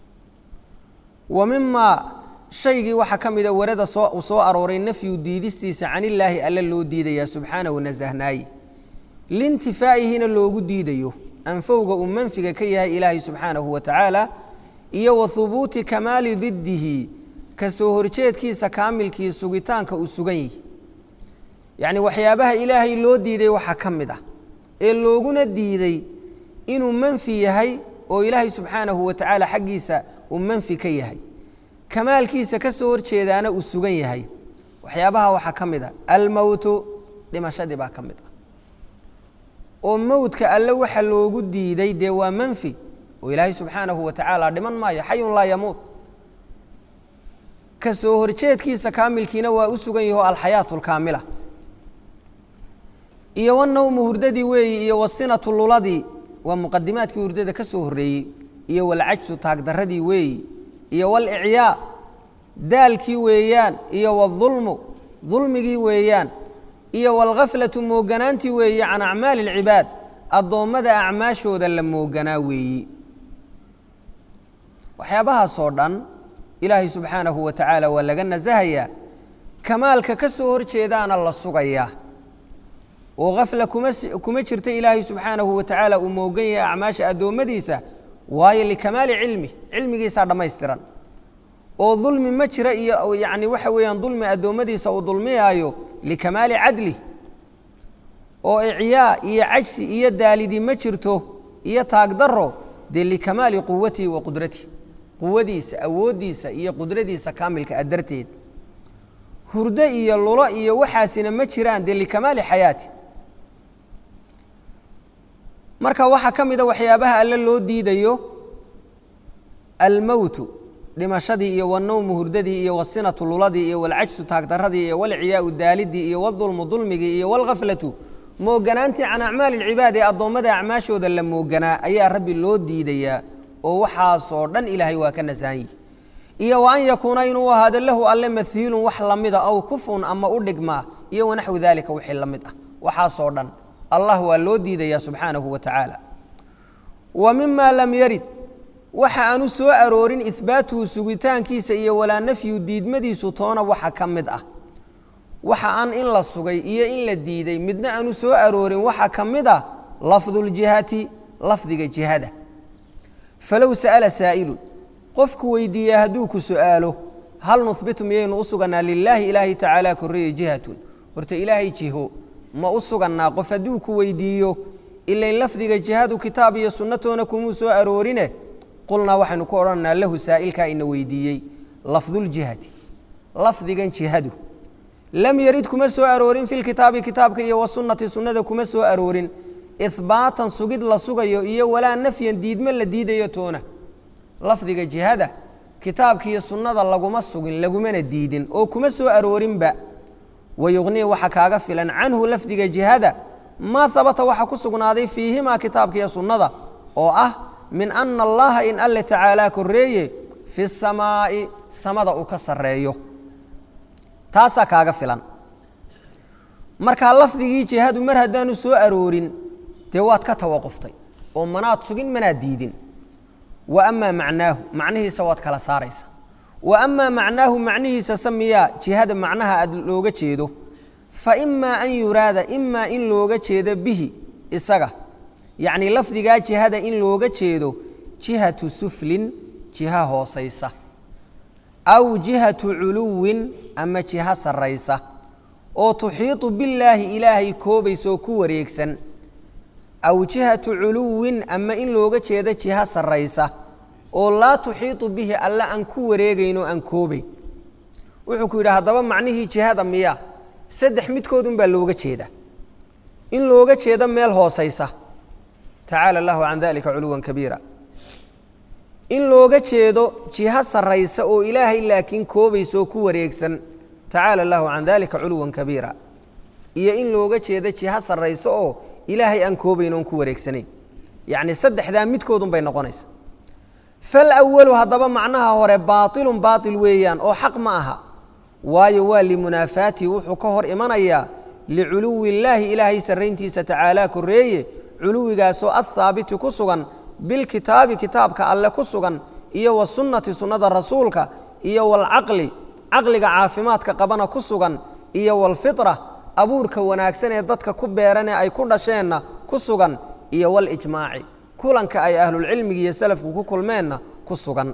wa mimaa shaygii waxaa ka mida warada soo uu soo arooray nafyu diidistiisa can illaahi alle loo diidaya subxaanahu nasahnaaye liintifaa'ihina loogu diidayo anfowga uu manfiga ka yahay ilaahay subxaanahu wa tacaala iyo wa hubuuti kamaali diddihi ka soo horjeedkiisa kaamilkii sugitaanka uu sugan yihi yacni waxyaabaha ilaahay loo diiday waxaa ka mid ah ee looguna diiday inuu manfi yahay oo ilaahay subxaanahu wa tacaala xaggiisa uu manfi ka yahay kamaalkiisa ka soo horjeedaana uu sugan yahay waxyaabaha waxaa ka mid a almowtu dhimashadii baa ka mid ah oo mowdka alle waxa loogu diiday dee waa manfi oo ilaahay subxaanahu wa tacaala dhiman maayo xayun laa yamuut ka soo horjeedkiisa kaamilkiina waa u sugan yaho alxayaatu alkaamila iyo wanawmu hurdadii weeyi iyo wasinatu luladii waa muqadimaadkii hurdada ka soo horreeyey iyo walcajsu taagdarradii weeyi iyo walicyaa daalkii weeyaan iyo waulmu dulmigii weeyaan iyo walghaflatu mooganaantii weeye can acmaali اlcibaad addoommada acmaashooda la mooganaa weeyi waxyaabahaasoo dhan ilaahay subxaanahu wa tacaala waa laga nasahayaa kamaalka ka soo horjeedaana la sugayaa oo khafla kuma kuma jirta ilaahay subxaanahu wa tacaala uu moogan yahay acmaasha addoommadiisa waayo likamaali cilmi cilmigiisaa dhammaystiran oo dulmi ma jira iyo yacni waxa weeyaan dulmi addoommadiisa uu dulmiyaayo likamaali cadli oo icyaa iyo cajsi iyo daalidi ma jirto iyo taagdaro dee likamaali quwatihi wa qudratihi quwadiisa awooddiisa iyo qudradiisa kaamilka a darteed hurdo iyo lulo iyo waxaasina ma jiraan dee likamaali xayaati marka waxaa ka mida waxyaabaha alle loo diidayo almowtu dhimashadii iyo wanowmu hurdadii iyo wasinatu luladii iyo walcajsu taagdaradii iyo walciyaau daalidii iyo wadulmu dulmigii iyo walghaflatu mooganaantii can acmaali lcibaad ee addoommada acmaashooda la mooganaa ayaa rabbi loo diidayaa oo waxaasoo dhan ilaahay waa ka nasahan yihi iyo wa an yakuuna inuu ahaado lahu alle mahiilun wax lamida aw kufun ama u dhigmaa iyo wanaxwi daalika wixii la mid ah waxaasoo dhan allah waa loo diidayaa subxaanahu wa tacaala wa mima lam yarid waxa aanu soo aroorin ihbaatuhu sugitaankiisa iyo walaa nafyu diidmadiisu toona waxa ka mid ah waxa aan in la sugay iyo in la diiday midna aanu soo aroorin waxa ka mid ah lafduljihati lafdiga jihada falow sa'ala saa'ilun qofku weydiiya hadduu ku su'aalo hal nuhbitu miyaynu u sugannaa lilaahi ilaahi tacaala korreeye jihatun horta ilaahay jiho ma u sugannaa qof hadduu ku weydiiyo ilayn lafdiga jihadu kitaab iyo sunnatoona kumuu soo aroorine qulnaa waxaynu ku odhanaynaa lahu saa'ilkaa ina weydiiyey lafduljihati lafdigan jihadu lam yarid kuma soo aroorin fi lkitaabi kitaabka iyo wasunnati sunnada kuma soo aroorin ihbaatan sugid la sugayo iyo walaa nafyan diidme la diidayo toona lafdiga jihada kitaabka iyo sunnada laguma sugin lagumana diidin oo kuma soo aroorinba wayuqnii waxa kaaga filan canhu lafdiga jihada maa habata waxa ku sugnaaday fiihimaa kitaabka iyo sunnada oo ah min ana allaha in alle tacaalaa korreeye fi samaa'i samada uu ka sarreeyo taasaa kaaga filan markaa lafdigii jihadu mar haddaanu soo aroorin dee waad ka tawaquftay oo manaad sugin manaad diidin wa amaa macnaahu macnihiisa waad kala saaraysa wa amaa macnaahu macnihiisa samiyaa jihada macnaha aad looga jeedo fa imaa an yuraada imaa in looga jeedo bihi isaga yacnii lafdigaa jihada in looga jeedo jihatu suflin jiha hoosaysa aw jihatu culuwin ama jiha sarraysa oo tuxiiطu billaahi ilaahay koobaysa oo ku wareegsan aw jihatu culuwin ama in looga jeedo jiha sarraysa oo laa tuxiiطu bihi alle aan ku wareegaynoo aan koobayn wuxuu ku yidhi haddaba macnihii jihada miya saddex midkoodun baa looga jeeda in looga jeedo meel hoosaysa tacaala allahu can dalika culuwan kabiira in looga jeedo jiho sarraysa oo ilaahay laakiin koobaysa oo ku wareegsan tacaala allahu can dalika culuwan kabiira iyo in looga jeedo jiho sarraysa oo ilaahay aan koobayn oon ku wareegsanayn yacni saddexdaa midkoodun bay noqonaysa falawalu haddaba macnaha hore baailun baail weeyaan oo xaq ma aha waayo waa limunaafaatihi wuxuu ka hor imanayaa liculuwi illaahi ilaahay sarrayntiisa tacaalaa korreeye culuwigaasoo athaabiti ku sugan bilkitaabi kitaabka alle ku sugan iyo wasunnati sunnada rasuulka iyo walcaqli caqliga caafimaadka qabana ku sugan iyo walfitra abuurka wanaagsan ee dadka ku beeranee ay ku dhasheenna ku sugan iyo walijmaaci kulanka ay ahlulcilmiga iyo salafku ku kulmeenna ku sugan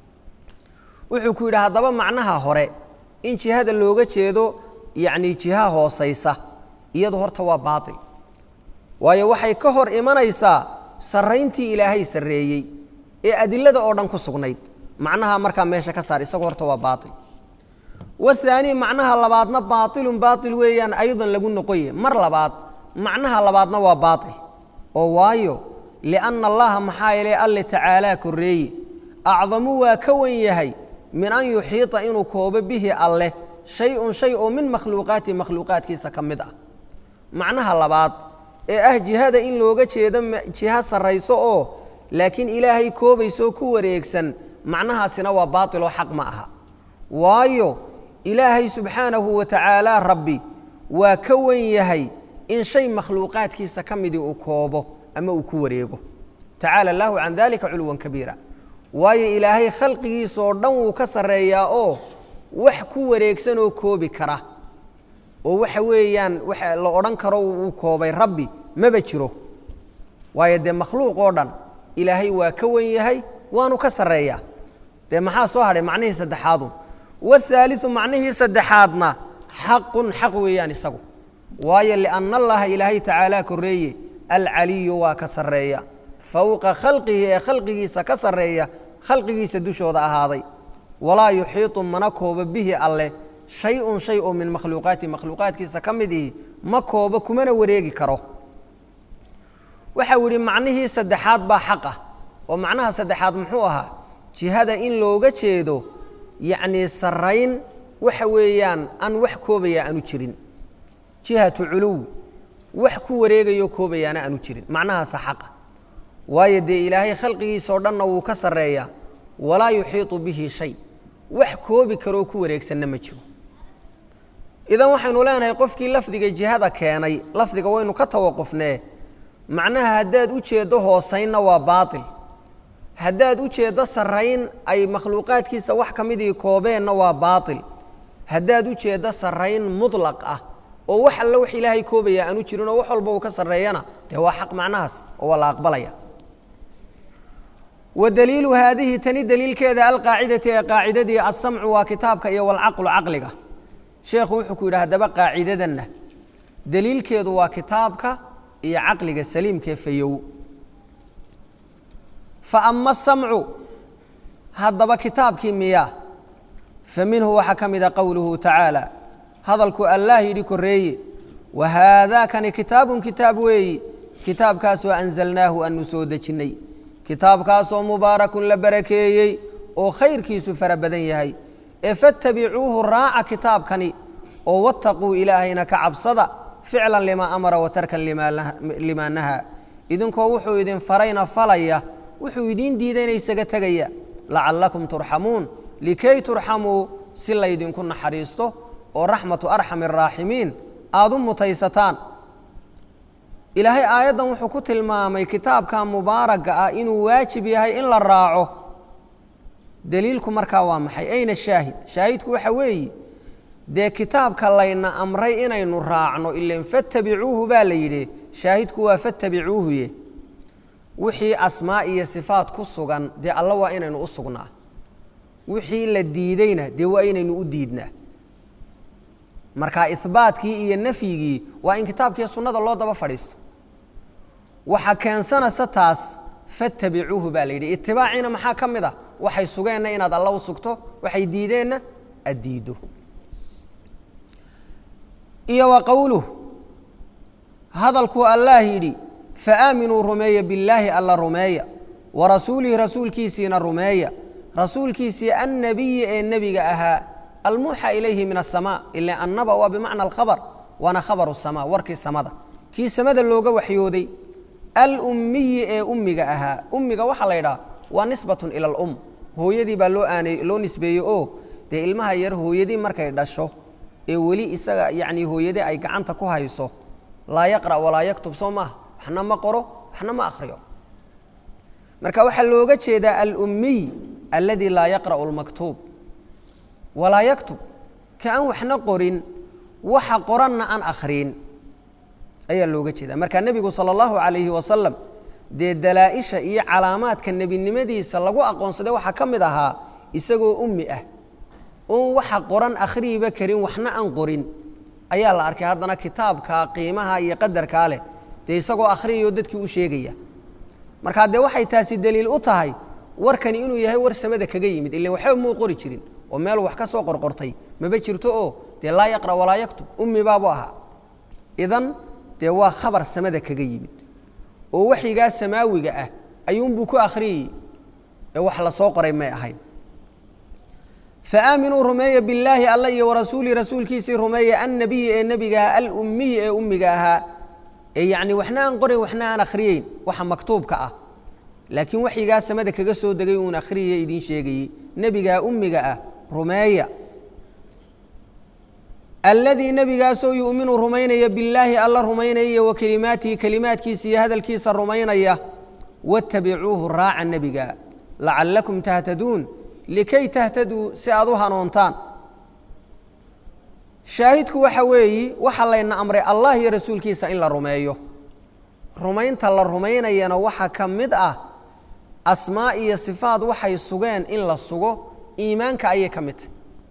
wuxuu ku yidhi haddaba macnaha hore in jihada looga jeedo yacnii jiha hoosaysa iyadu horta waa baatil waayo waxay ka hor imanaysaa sarrayntii ilaahay sarreeyey ee adilada oo dhan ku sugnayd macnaha markaa meesha ka saar isagu horta waa baail wathaani macnaha labaadna baailun baail weeyaan aydan lagu noqoye mar labaad macnaha labaadna waa baail oo waayo lianna allaha maxaa yeelay alle tacaalaa korreeye acdamu waa ka wan yahay min an yuxiita inuu koobo bihi alleh shay-un shay oo min makhluuqaati makhluuqaadkiisa ka mid ah macnaha labaad ee ah jihada in looga jeedo jiho sarrayso oo laakiin ilaahay koobaysoo ku wareegsan macnahaasina waa baatiloo xaq ma aha waayo ilaahay subxaanahu wa tacaala rabbi waa ka wan yahay in shay makhluuqaadkiisa ka midii uu koobo ama uu ku wareego tacaala allaahu can dalika culwan kabiira waayo ilaahay khalqigiisaoo dhan wuu ka sarreeyaa oo wax ku wareegsan oo koobi kara oo waxa weeyaan waxa la odhan karo wuu koobay rabbi maba jiro waayo dee makhluuq oo dhan ilaahay waa ka wan yahay waanu ka sarreeyaa dee maxaa soo hadhay macnihii saddexaadu wahaaliu macnihii saddexaadna xaqun xaq weeyaan isagu waayo lianna allaha ilaahay tacaalaa korreeye alcaliyu waa ka sarreeya fowqa khalqihi ee khalqigiisa ka sarreeya khalqigiisa dushooda ahaaday walaa yuxiiطu mana koobo bihi alleh shay-un shay oo min makhluuqaati makhluuqaadkiisa ka mid ihi ma koobo kumana wareegi karo waxau yidhi macnihii saddexaad baa xaq ah oo macnaha saddexaad muxuu ahaa jihada in looga jeedo yacnii sarrayn waxa weeyaan aan wax koobaya aanu jirin jihatu culuw wax ku wareegayo koobayaana aanu jirin macnahaasa xaqa waayo dee ilaahay khalqigiisa oo dhanna wuu ka sarreeyaa walaa yuxiiطu bihi shay wax koobi karoo ku wareegsanna ma jiro idan waxaynu leenahay qofkii lafdiga jihada keenay lafdiga waynu ka tawaqufnee macnaha haddaad u jeeddo hoosaynna waa baatil haddaad u jeeddo sarrayn ay makhluuqaadkiisa wax ka midii koobeenna waa baatil haddaad u jeeddo sarrayn mudlaq ah oo wax alle wax ilaahay koobaya aanu jirin oo wax walba uu ka sarreeyana dee waa xaq macnahaas oo waa la aqbalaya wa daliilu haadihi tani daliilkeeda alqaacidati ee qaacidadii alsamcu waa kitaabka iyo walcaqlu caqliga sheekhu wuxuu ku yidhi haddaba qaacidadanna daliilkeedu waa kitaabka iyo caqliga saliimkee fayow fa ama asamcu haddaba kitaabkii miyaa fa minhu waxaa ka mida qowluhu tacaala hadalku allaah yidhi korreeye wa haadaakani kitaabun kitaab weeyi kitaabkaasoo anzalnaahu aanu soo dejinnay kitaabkaasoo mubaarakun la barakeeyey oo khayrkiisu fara badan yahay ee fattabicuuhu raaca kitaabkani oo wattaquu ilaahayna ka cabsada ficlan limaa amara wa tarkan limaa nahaa idinkoo wuxuu idin farayna falaya wuxuu idiin diidayna isaga tegaya lacallakum turxamuun likay turxamuu si laydinku naxariisto oo raxmatu arxami araaximiin aada u mutaysataan ilaahay aayaddan wuxuu ku tilmaamay kitaabka mubaaragga ah inuu waajib yahay in la raaco daliilku markaa waa maxay ayna shaahid shaahidku waxa weeye dee kitaabka layna amray inaynu raacno ilan fattabicuuhu baa la yidhi shaahidku waa fattabicuuhuye wixii asmaa iyo sifaat ku sugan dee alla waa inaynu u sugnaa wixii la diideyna dee waa inaynu u diidnaa marka ihbaatkii iyo nafyigii waa in kitaabkiiyo sunnada loo daba fadhiisto waxa keensanaysa taas fattabicuuhu baa la yidhi itibaaciina maxaa ka mid a waxay sugeenna inaad alla u sugto waxay diideenna aad diiddo iyo wa qowluh hadalkuu allaah yidhi faaaminuu rumeeya billaahi alla rumeeya wa rasuulihi rasuulkiisiina rumeeya rasuulkiisii annabiyi ee nebiga ahaa almuuxa ilayhi min asamaa ila annaba waa bimacna alkhabar waana khabaru samaa warkii samada kii samada looga waxyooday alummiyi ee ummiga ahaa ummiga waxaa la ydhaha waa nisbatun ila alum hooyadii baa loo aaney loo nisbeeyey oo dee ilmaha yar hooyadii markay dhasho ee weli isaga yacnii hooyadii ay gacanta ku hayso laa yaqra' walaa yaktub soo maaha waxna ma qoro waxna ma akhriyo marka waxaa looga jeedaa alummiy alladii laa yaqra'u almaktuub walaa yaktub ka aan waxna qorin waxa qoranna aan akhriin ayaa looga jeeda marka nebigu sala allahu calayhi wasalam dee dalaa-isha iyo calaamaadka nebinimadiisa lagu aqoonsaday waxaa ka mid ahaa isagoo ummi ah oon waxa qoran akhriiba karin waxna aan qorin ayaa la arkay haddana kitaabka qiimaha iyo qadarkaa leh dee isagoo akhriyayo dadkii u sheegaya markaa dee waxay taasi deliil u tahay warkani inuu yahay war samada kaga yimid ilan waxba muu qori jirin oo meel wax ka soo qorqortay maba jirto oo dee laa yaqra walaa yaktub ummi baabu ahaa idan dee waa khabar samada kaga yimid oo waxyigaa samaawiga ah ayuunbuu ku akhriyey ee wax la soo qoray may ahayn faaaminuu rumeeya billaahi alla iyo warasuuli rasuulkiisii rumeeya annabiyi ee nebiga ahaa alummiyi ee ummiga ahaa ee yacni waxna aan qorayn waxna aan akhriyeyn waxa maktuubka ah laakiin waxyigaa samada kaga soo degay uun akhriyaya idiin sheegayey nebigaa ummiga ah rumeeya alladii nebigaasoo yu'minu rumaynaya billaahi alla rumaynaya iyo wa kelimaatihi kelimaadkiisa iyo hadalkiisa rumaynaya wattabicuuhu raaca nebiga lacallakum tahtaduun likay tahtaduu si aad u hanuuntaan shaahidku waxa weeyi waxa layna amray allah iyo rasuulkiisa in la rumeeyo rumaynta la rumaynayana waxaa ka mid ah asmaa iyo sifaad waxay sugeen in la sugo iimaanka ayay ka mid tahy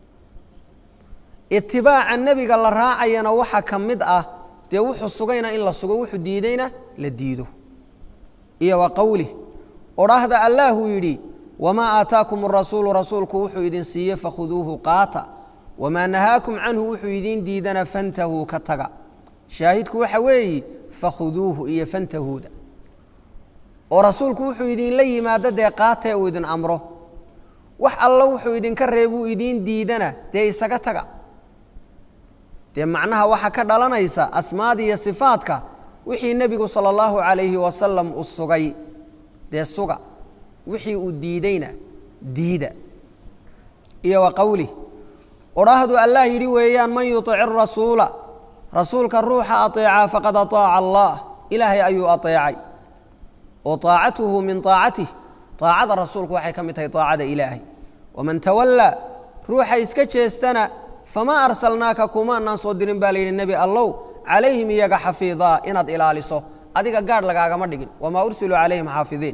itibaaca nebiga la raacayana waxaa ka mid ah dee wuxuu sugayna in la sugo wuxuu diidayna la diido iyo wa qowlih odhaahda allaahuu yidhi wamaa aataakum arasuulu rasuulku wuxuu idin siiye fakhuduuhu qaata wamaa nahaakum canhu wuxuu idiin diidana fantahuu ka taga shaahidku waxa weeyi fakhuduuhu iyo fantahuuda oo rasuulku wuxuu idinla yimaado dee qaatee uu idin amro wax alla wuxuu idinka reebuu idiin diidana dee isaga taga dee macnaha waxaa ka dhalanaysa asmaada iyo sifaadka wixii nebigu sala allahu calayhi wasalam u sugay dee suga wixii uu diideyna diida iyo wa qowlih odhaahdu allah yidhi weeyaan man yuطic rasuula rasuulka ruuxa aطeecaa faqad aطaaca allah ilaahay ayuu aطeecay oo طaacatuhu min طaacatih طaacada rasuulku waxay ka mid tahay طaacada ilaahay waman tawallaa ruuxa iska jeestana famaa arsalnaaka kumaanaan soo dirin baa layidhi nebi allow calayhim iyaga xafiidaa inaad ilaaliso adiga gaadh lagaagama dhigin wamaa ursiluu calayhim xaafidiin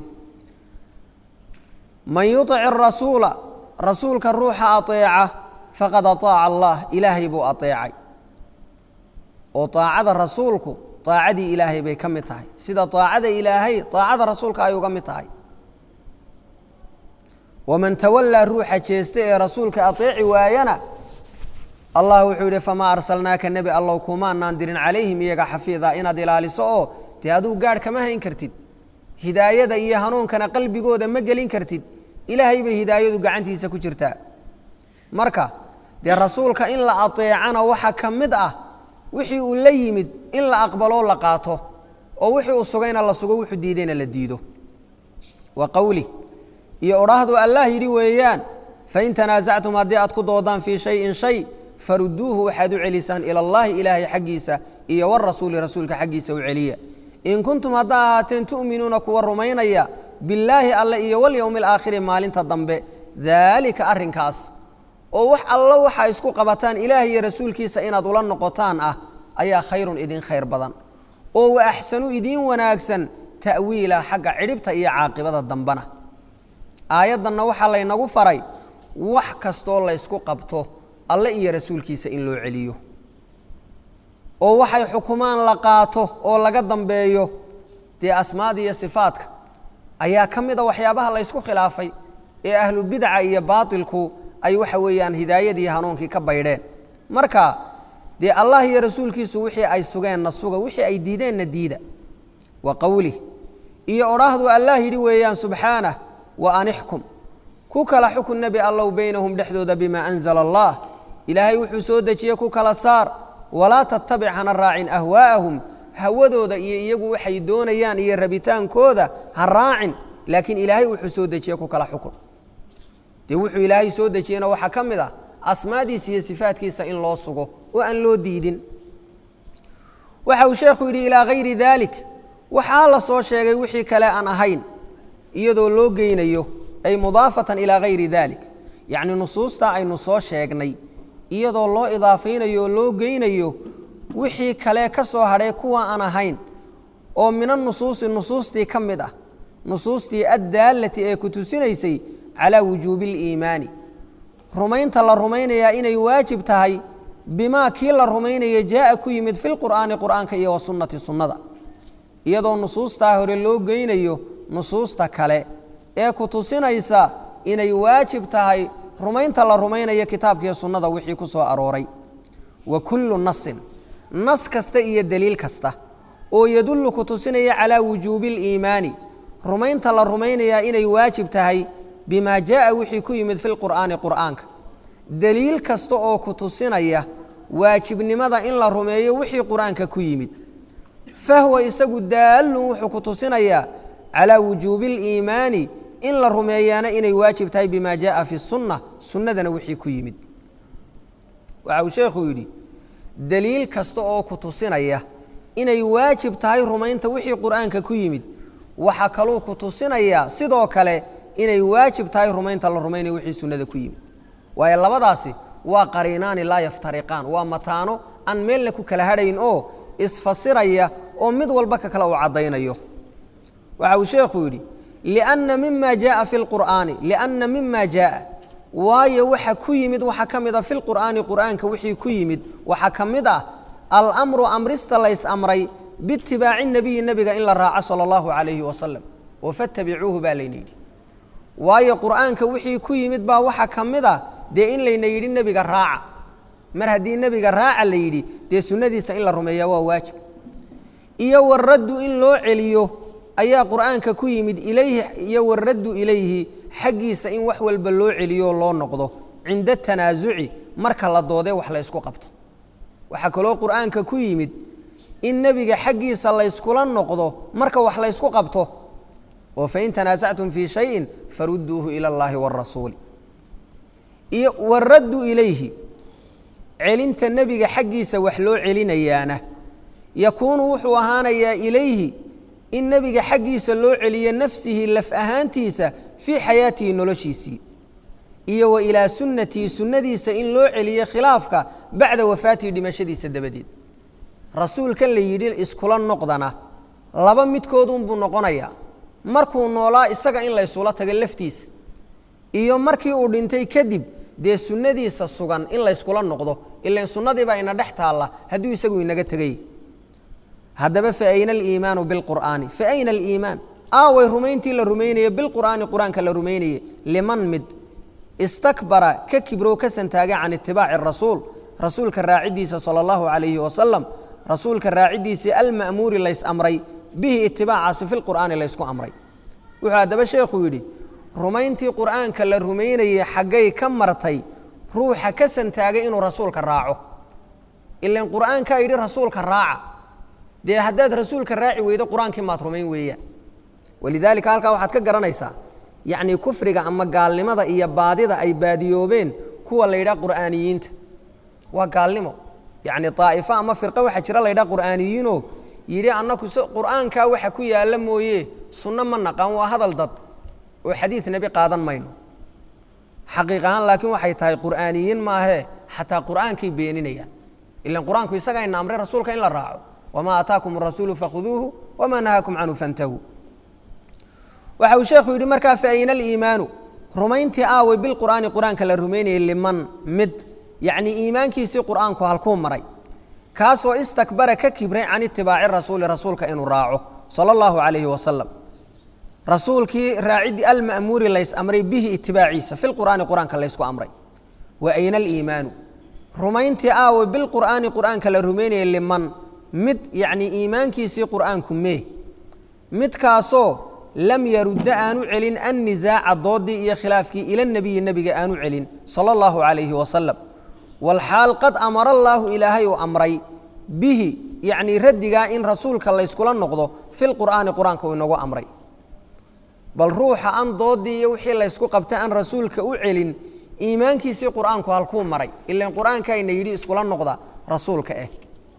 man yuطic rasuula rasuulka ruuxa aطeeca faqad aطaaca allah ilaahay buu aطeecay oo طaacada rasuulku طaacadii ilaahay bay ka mid tahay sida طaacada ilaahay طaacada rasuulka ay uga mid tahay waman tawallaa ruuxa jeesta ee rasuulka aطeeci waayana allah wuxuu yidhi famaa arsalnaaka nebi allow kumaanaan dirin calayhim iyaga xafiida inaad ilaaliso oo dee aduu gaadh kama hayn kartid hidaayada iyo hanuunkana qalbigooda ma gelin kartid ilaahay bay hidaayadu gacantiisa ku jirtaa marka dee rasuulka in la aطeecana waxa ka mid ah wixii uu la yimid in la aqbaloo la qaato oo wixii uu sugayna la sugo wuxuu diidayna la diido wa qowlih iyo odhaahdu allah yidhi weeyaan fain tanaasactum haddii aad ku doodaan fii shayin shay faruduuhu waxaad u celisaan ila allahi ilaahay xaggiisa iyo warasuuli rasuulka xaggiisa u celiya in kuntum haddaa ahaateen tu'minuuna kuwa rumaynaya billaahi alle iyo walyowmi alaakhiri maalinta dambe daalika arrinkaas oo wax allo waxaa isku qabataan ilaah iyo rasuulkiisa inaad ula noqotaan ah ayaa khayrun idin khayr badan oo wa axsanu idiin wanaagsan ta'wiila xagga cidhibta iyo caaqibada dambena aayaddanna waxaa laynagu faray wax kastoo laysku qabto alle iyo rasuulkiisa in loo celiyo oo waxay xukumaan la qaato oo laga dambeeyo dee asmaada iyo sifaadka ayaa ka mid a waxyaabaha laysku khilaafay ee ahlu bidca iyo baatilku ay waxa weeyaan hidaayadii hanuunkii ka baydheen marka dee allah iyo rasuulkiisu wixii ay sugeenna suga wixii ay diideenna diida wa qowlih iyo odhaahdu allah yidhi weeyaan subxaanah wa anixkum ku kala xukun nebi allow beynahum dhexdooda bimaa anzala allah ilaahay wuxuu soo dejiyey ku kala saar walaa tattabic hana raacin ahwaa'ahum hawadooda iyo iyagu waxay doonayaan iyo rabitaankooda ha raacin laakiin ilaahay wuxuu soo dejiye ku kala xukun dee wuxuu ilaahay soo dejiyena waxaa ka mid ah asmaadiisa iyo sifaadkiisa in loo sugo oo aan loo diidin waxa uu sheekhu yidhi ilaa hayri daalik waxaa la soo sheegay wixii kale aan ahayn iyadoo loo geynayo ay mudaafatan ilaa hayri daalik yacni nusuustaa aynu soo sheegnay iyadoo loo idaafaynayo oo loo geynayo wixii kale ka soo hadhay kuwa aan ahayn oo mina nusuusi nusuustii ka mid ah nusuustii addaalati ee ku tusinaysay calaa wujuubi اliimaani rumaynta la rumaynayaa inay waajib tahay bimaa kii la rumaynaya jaa'a ku yimid fi lqur'aani qur'aanka iyo wasunnati sunnada iyadoo nusuustaa hore loo geynayo nusuusta kale ee ku tusinaysa inay waajib tahay rumaynta la rumaynayo kitaabkiiyo sunnada wixii ku soo arooray wa kullu nasin nas kasta iyo deliil kasta oo yadullu ku tusinaya calaa wujuubi اliimaani rumaynta la rumaynayaa inay waajib tahay bimaa jaa'a wixii ku yimid fi lqur'aani qur'aanka deliil kasta oo ku tusinaya waajibnimada in la rumeeyo wixii qur'aanka ku yimid fahwa isagu daallun wuxuu ku tusinayaa calaa wujuubi اliimaani in la rumeeyaana inay waajib tahay bima jaaءa fi الsunna sunnadana wixii ku yimid waxa uu sheekhu yidhi deliil kasta oo ku tusinaya inay waajib tahay rumaynta wixii qur'aanka ku yimid waxa kaluu ku tusinayaa sidoo kale inay waajib tahay rumaynta la rumaynayo wixii sunnada ku yimid waayo labadaasi waa qariinaani laa yaftariqaan waa mataano aan meelna ku kala hadhayn oo isfasiraya oo mid walba ka kale uu caddaynayo waxa uu sheekhu yidhi lianna mima jaaa fi lqur'aani lianna mima jaaa waayo waxa ku yimid waxa ka mid a fi lqur'aani qur'aanka wixii ku yimid waxaa ka mid ah alamru amrista lays amray biitibaaci nebiyi nebiga in la raaco sala allahu calayhi wasalam oo fattabicuuhu baa layna yidhi waayo qur'aanka wixii ku yimid baa waxaa ka mid ah dee in layna yidhi nebiga raaca mar haddii nebiga raaca la yidhi dee sunnadiisa in la rumeeyaa waa waajib iyo waraddu in loo celiyo ayaa qur'aanka ku yimid ilayhi iyo waraddu ilayhi xaggiisa in wax walba loo celiyo oo loo noqdo cinda tanaasuci marka la doodee wax la ysku qabto waxaa kaloo qur'aanka ku yimid in nebiga xaggiisa layskula noqdo marka wax laysku qabto oo fain tanaasactum fii shayin farudduuhu ila اllahi wاrasuuli iyo waraddu ilayhi celinta nebiga xaggiisa wax loo celinayaana yakuunu wuxuu ahaanayaa ilayhi in nebiga xaggiisa loo celiyo nafsihi laf ahaantiisa fii xayaatihi noloshiisii iyo wa ilaa sunnatii sunnadiisa in loo celiyo khilaafka bacda wafaatihi dhimashadiisa dabadeed rasuulkan la yidhi iskula noqdana laba midkoodunbuu noqonayaa markuu noolaa isaga in laysula tago laftiisa iyo markii uu dhintay kadib dee sunnadiisa sugan in layskula noqdo ilan sunnadiibaa ina dhex taalla hadduu isagu inaga tegay haddaba fa ayna aliimaanu bilqur'aani fa ayna aliimaan aaway rumayntii la rumaynaye bilqur'aani qur-aanka la rumaynaye liman mid istakbara ka kibrow ka santaaga can itibaaci rasuul rasuulka raaciddiisa sala allahu calayhi wasalam rasuulka raaciddiisii alma'muuri lays amray bihi itibaacaasi fi lqur'aani laysku amray wuxuu haddaba sheekhu yidhi rumayntii qur'aanka la rumaynayey xaggay ka martay ruuxa ka santaagay inuu rasuulka raaco ilan qur'aankaa yidhi rasuulka raaca dee haddaad rasuulka raaci weydo qur-aankii maad rumayn weeyaan walidaalika halkaa waxaad ka garanaysaa yacnii kufriga ama gaalnimada iyo baadida ay baadiyoobeen kuwa la yidhaha qur'aaniyiinta waa gaalnimo yacni daa'ifo ama firqo waxaa jira la yidhaha qur'aaniyiinoo yidhi annaku s qur'aankaa waxa ku yaalla mooye sunno ma naqaan waa hadal dad oo xadiid nebi qaadan mayno xaqiiq ahaan laakiin waxay tahay qur'aaniyiin maahee xataa qur'aankay beeninayaan ilan qur-aanku isagaa ina amray rasuulka in la raaco wamaa aataakum arasuulu fakhuduuhu wamaa nahaakum canhu fantahuu waxa uu sheekhu yidhi markaa fa ayna aliimaanu rumayntii aaway bilqur'aani qur-aanka la rumaynayay liman mid yacnii iimaankiisii qur'aanku halkuu maray kaasoo istakbara ka kibray can itibaaci rasuuli rasuulka inuu raaco sala allahu calayhi wasalam rasuulkii raaciddii alma'muuri lays amray bihi itibaaciisa fi lqur'aani qur-aanka laysku amray wa ayna aliimaanu rumayntii aaway bilqur'aani qur'aanka la rumaynayay liman mid yacnii iimaankiisii qur'aanku mee midkaasoo lam yarudda aanu celin annisaaca doodii iyo khilaafkii ila nebiyi nebiga aanu celin sala allahu calayhi wasalam walxaal qad amara allaahu ilaahay uu amray bihi yacnii raddigaa in rasuulka layskula noqdo fi lqur'aani qur-aanka uu inagu amray bal ruuxa an doodii iyo wixii laysku qabta aan rasuulka u celin iimaankiisii qur'aanku halkuu maray ilan qur'aankayna yidhi iskula noqda rasuulka eh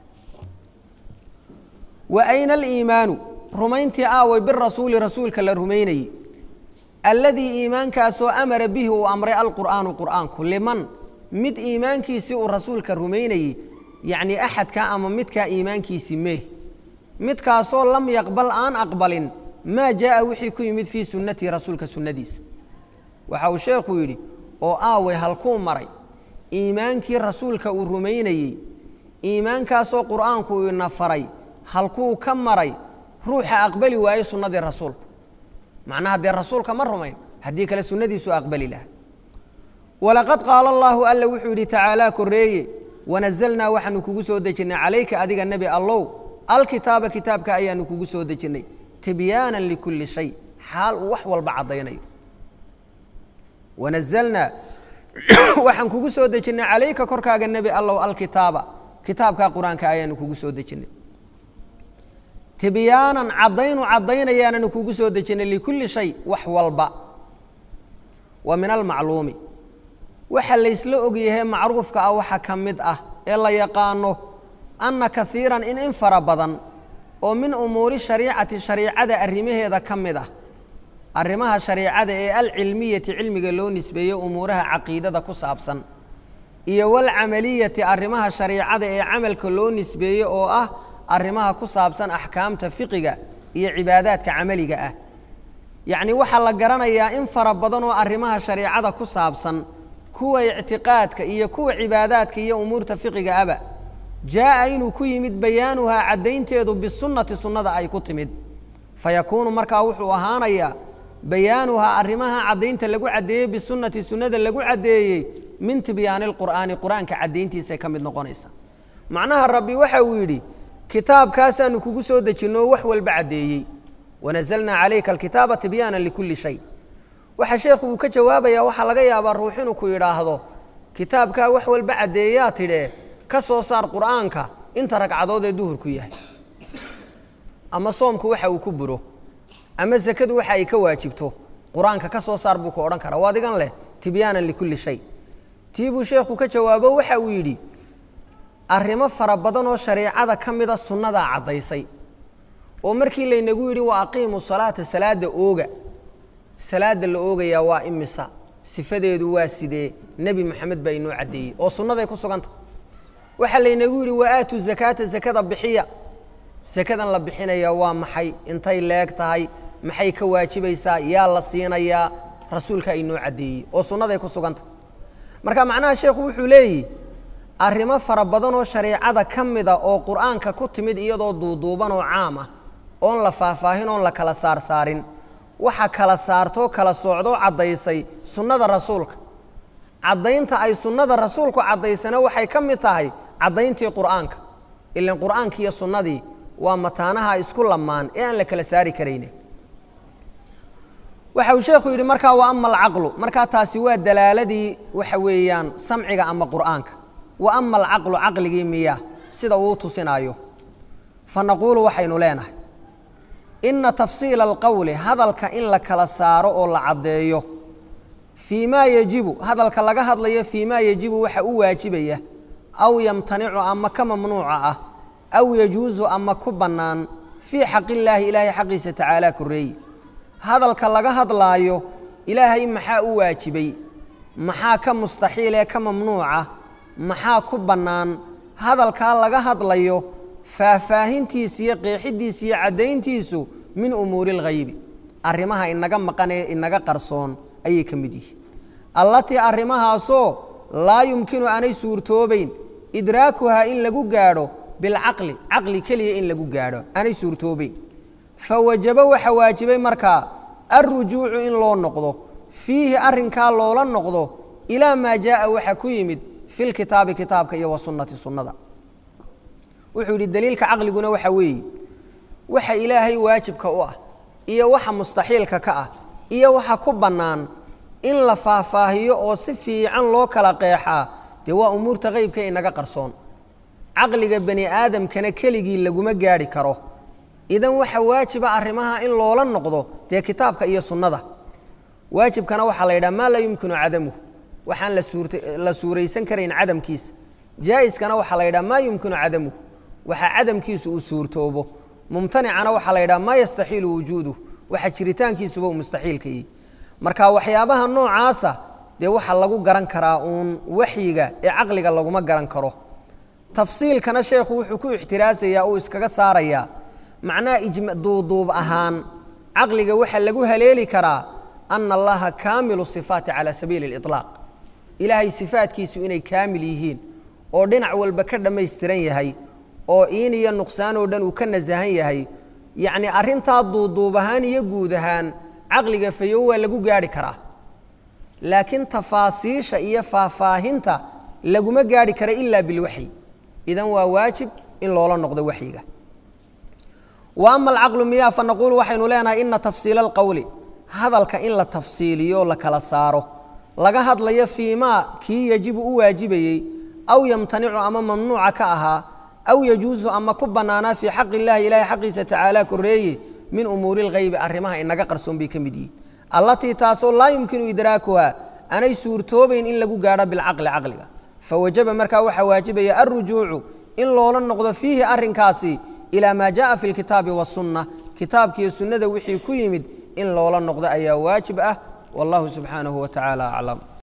wa ayna aliimaanu rumayntii aaway birasuuli rasuulka la rumaynayey alladii iimaankaasoo amara bihi uu amray alqur'aanu qur'aanku liman mid iimaankiisii uu rasuulka rumaynayey yacnii axadkaa ama midkaa iimaankiisii meeh midkaasoo lam yaqbal aan aqbalin maa jaa'a wixii ku yimid fii sunnatii rasuulka sunnadiisa waxa uu sheekhu yidhi oo aaway halkuu maray iimaankii rasuulka uu rumaynayey iimaankaasoo qur'aanku uu ina faray halkuu ka maray ruuxa aqbali waaye sunnadii rasuulka macnaha dee rasuulka ma rumayn haddii kale sunnadiisu aqbali laha walaqad qaala allaahu alla wuxuu yidhi tacaalaa koreeye wanazalnaa waxaanu kugu soo dejinnay calayka adiga nebi allow alkitaaba kitaabka ayaanu kugu soo dejinnay tibyaanan likulli shay xaal uu wax walba caddaynayo wanazalnaa waxaan kugu soo dejinnay calayka korkaaga nebi allow alkitaaba kitaabkaa qur-aanka ayaanu kugu soo dejinnay tibyaanan caddaynu caddaynayaananu kugu soo dejinnay likulli shay wax walba wa min almacluumi waxa laysla ogyahay macruufka ah waxa ka mid ah ee la yaqaano anna kaiiran in in fara badan oo min umuuri shariicati shariicada arrimaheeda ka mid ah arrimaha shariicada ee alcilmiyati cilmiga loo nisbeeyo umuuraha caqiidada ku saabsan iyo walcamaliyati arrimaha shariicada ee camalka loo nisbeeyo oo ah arrimaha ku saabsan axkaamta fiqiga iyo cibaadaadka camaliga ah yacni waxaa la garanayaa in fara badan oo arrimaha shareicada ku saabsan kuwa ictiqaadka iyo kuwa cibaadaadka iyo umuurta fiqiga aba jaa'a inuu ku yimid bayaanuhaa caddaynteedu bisunnati sunnada ay ku timid fayakuunu markaa wuxuu ahaanayaa bayaanuhaa arrimaha caddaynta lagu caddeeyey bisunnati sunnada lagu caddeeyey min tibyaani lqur'aani qur-aanka caddayntiisay ka mid noqonaysa macnaha rabbi waxa uu yidhi kitaabkaasaanu kugu soo dejinno wax walba caddeeyey wanazalnaa calayka alkitaaba tibyaana likulli shay waxa sheekhu uu ka jawaabayaa waxaa laga yaabaa ruux inuu ku yidhaahdo kitaabkaa wax walba caddeeyaa tidhee ka soo saar qur'aanka inta ragcadood ee duhurku yahay ama soomku waxa uu ku buro ama sakadu waxa ay ka waajibto qur-aanka ka soo saar buu ku odhan karaa waa digan leh tibyaanan likulli shay tii buu sheekhu ka jawaabo waxa uu yidhi arrimo fara badan oo shareicada ka mida sunnadaa caddaysay oo markii laynagu yidhi wa aqiimu salaata salaadda ooga salaadda la oogayaa waa imisa sifadeedu waa sidee nebi moxamed baa inoo caddeeyey oo sunnaday ku suganta waxaa laynagu yidhi wa aatu zakaata sakada bixiya sakadan la bixinaya waa maxay intay leeg tahay maxay ka waajibaysaa yaa la siinayaa rasuulkaa inoo caddeeyey oo sunnaday ku suganta marka macnaha sheekhu wuxuu leeyihi arrimo fara badan oo shareicada ka mida oo qur'aanka ku timid iyadoo duuduuban oo caam ah oon la faahfaahin oon la kala saarsaarin waxa kala saartoo kala soocdoo caddaysay sunnada rasuulka caddaynta ay sunnada rasuulku caddaysana waxay ka mid tahay caddayntii qur'aanka ilan qur'aankii iyo sunnadii waa mataanaha isku lamaan ee aan la kala saari karayne waxa uu sheekhu yidhi markaa wa ama alcaqlu markaa taasi waa dalaaladii waxa weeyaan samciga ama qur'aanka wa ama alcaqlu caqligii miya sida uu tusinaayo fa naquulu waxaynu leenahay inna tafsiila alqowli hadalka in la kala saaro oo la caddeeyo fii maa yejibu hadalka laga hadlayo fii maa yejibu waxa u waajibaya aw yamtanicu ama ka mamnuuca ah aw yajuusu ama ku bannaan fii xaqillaahi ilaahay xaqiisa tacaalaa korreeye hadalka laga hadlaayo ilaahay maxaa u waajibay maxaa ka mustaxiil ee ka mamnuuca maxaa ku bannaan hadalkaa laga hadlayo faahfaahintiisa iyo qeexidiisa iyo caddayntiisu min umuuri اlghaybi arrimaha inaga maqan ee inaga qarsoon ayay ka mid yihiin allatii arrimahaasoo laa yumkinu aanay suurtoobayn idraakuhaa in lagu gaadho bilcaqli caqli keliya in lagu gaadho aanay suurtoobayn fawajabo waxa waajibay markaa alrujuucu in loo noqdo fiihi arrinkaa loola noqdo ilaa maa jaaءa waxa ku yimid fi lkitaabi kitaabka iyo wa sunnati sunnada wuxuu yidhi daliilka caqliguna waxa weeye waxa ilaahay waajibka u ah iyo waxa mustaxiilka ka ah iyo waxa ku bannaan in la faahfaahiyo oo si fiican loo kala qeexaa dee waa umuurta qeybka inaga qarsoon caqliga bani aadamkana keligii laguma gaadhi karo idan waxa waajiba arrimaha in loola noqdo dee kitaabka iyo sunnada waajibkana waxaa la yidhaha maa laa yumkinu cadamuhu waxaan la suuraysan karayn cadamkiisa jaa'iskana waxaa la yidhaha maa yumkinu cadamuhu waxa cadamkiisu uu suurtoobo mumtanicana waxaa la yidhaha maa yastaxiilu wujuuduh waxa jiritaankiisuba uu mustaxiilka yihi marka waxyaabaha noocaasa dee waxaa lagu garan karaa uun waxyiga ee caqliga laguma garan karo tafsiilkana sheekhu wuxuu ku ixtiraasayaa uu iskaga saarayaa macnaha duuduub ahaan caqliga waxaa lagu haleeli karaa ana allaha kaamilu sifaati calaa sabiili اliطlaaq ilaahay sifaadkiisu inay kaamil yihiin oo dhinac walba ka dhammaystiran yahay oo iin iyo nuqsaan oo dhan uu ka nasahan yahay yacni arrintaa duuduub ahaan iyo guud ahaan caqliga fayow waa lagu gaadhi karaa laakiin tafaasiisha iyo faahfaahinta laguma gaadhi kara ilaa bilwaxyi idan waa waajib in loola noqdo waxyiga wa ama alcaqlu miyaa fa naquulu waxaynu leenahay ina tafsiila alqowli hadalka in la tafsiiliyo la kala saaro laga hadlayo fii maa kii yajibu u waajibayey aw yamtanicu ama mamnuuca ka ahaa aw yajuusu ama ku bannaanaa fii xaqi illahi ilaahay xaqiisa tacaala koreeye min umuuri اlghaybi arrimaha inaga qarsoon bay ka mid yihiin allatii taasoo laa yumkinu idraakuha anay suurtoobayn in lagu gaadho bilcaqli caqliga fawajaba markaa waxaa waajibaya alrujuucu in loola noqdo fiihi arrinkaasi ilaa maa jaءa fi اlkitaabi waالsunna kitaabkiiyo sunnada wixii ku yimid in loola noqdo ayaa waajib ah wallahu subxaanahu wa tacaala aclam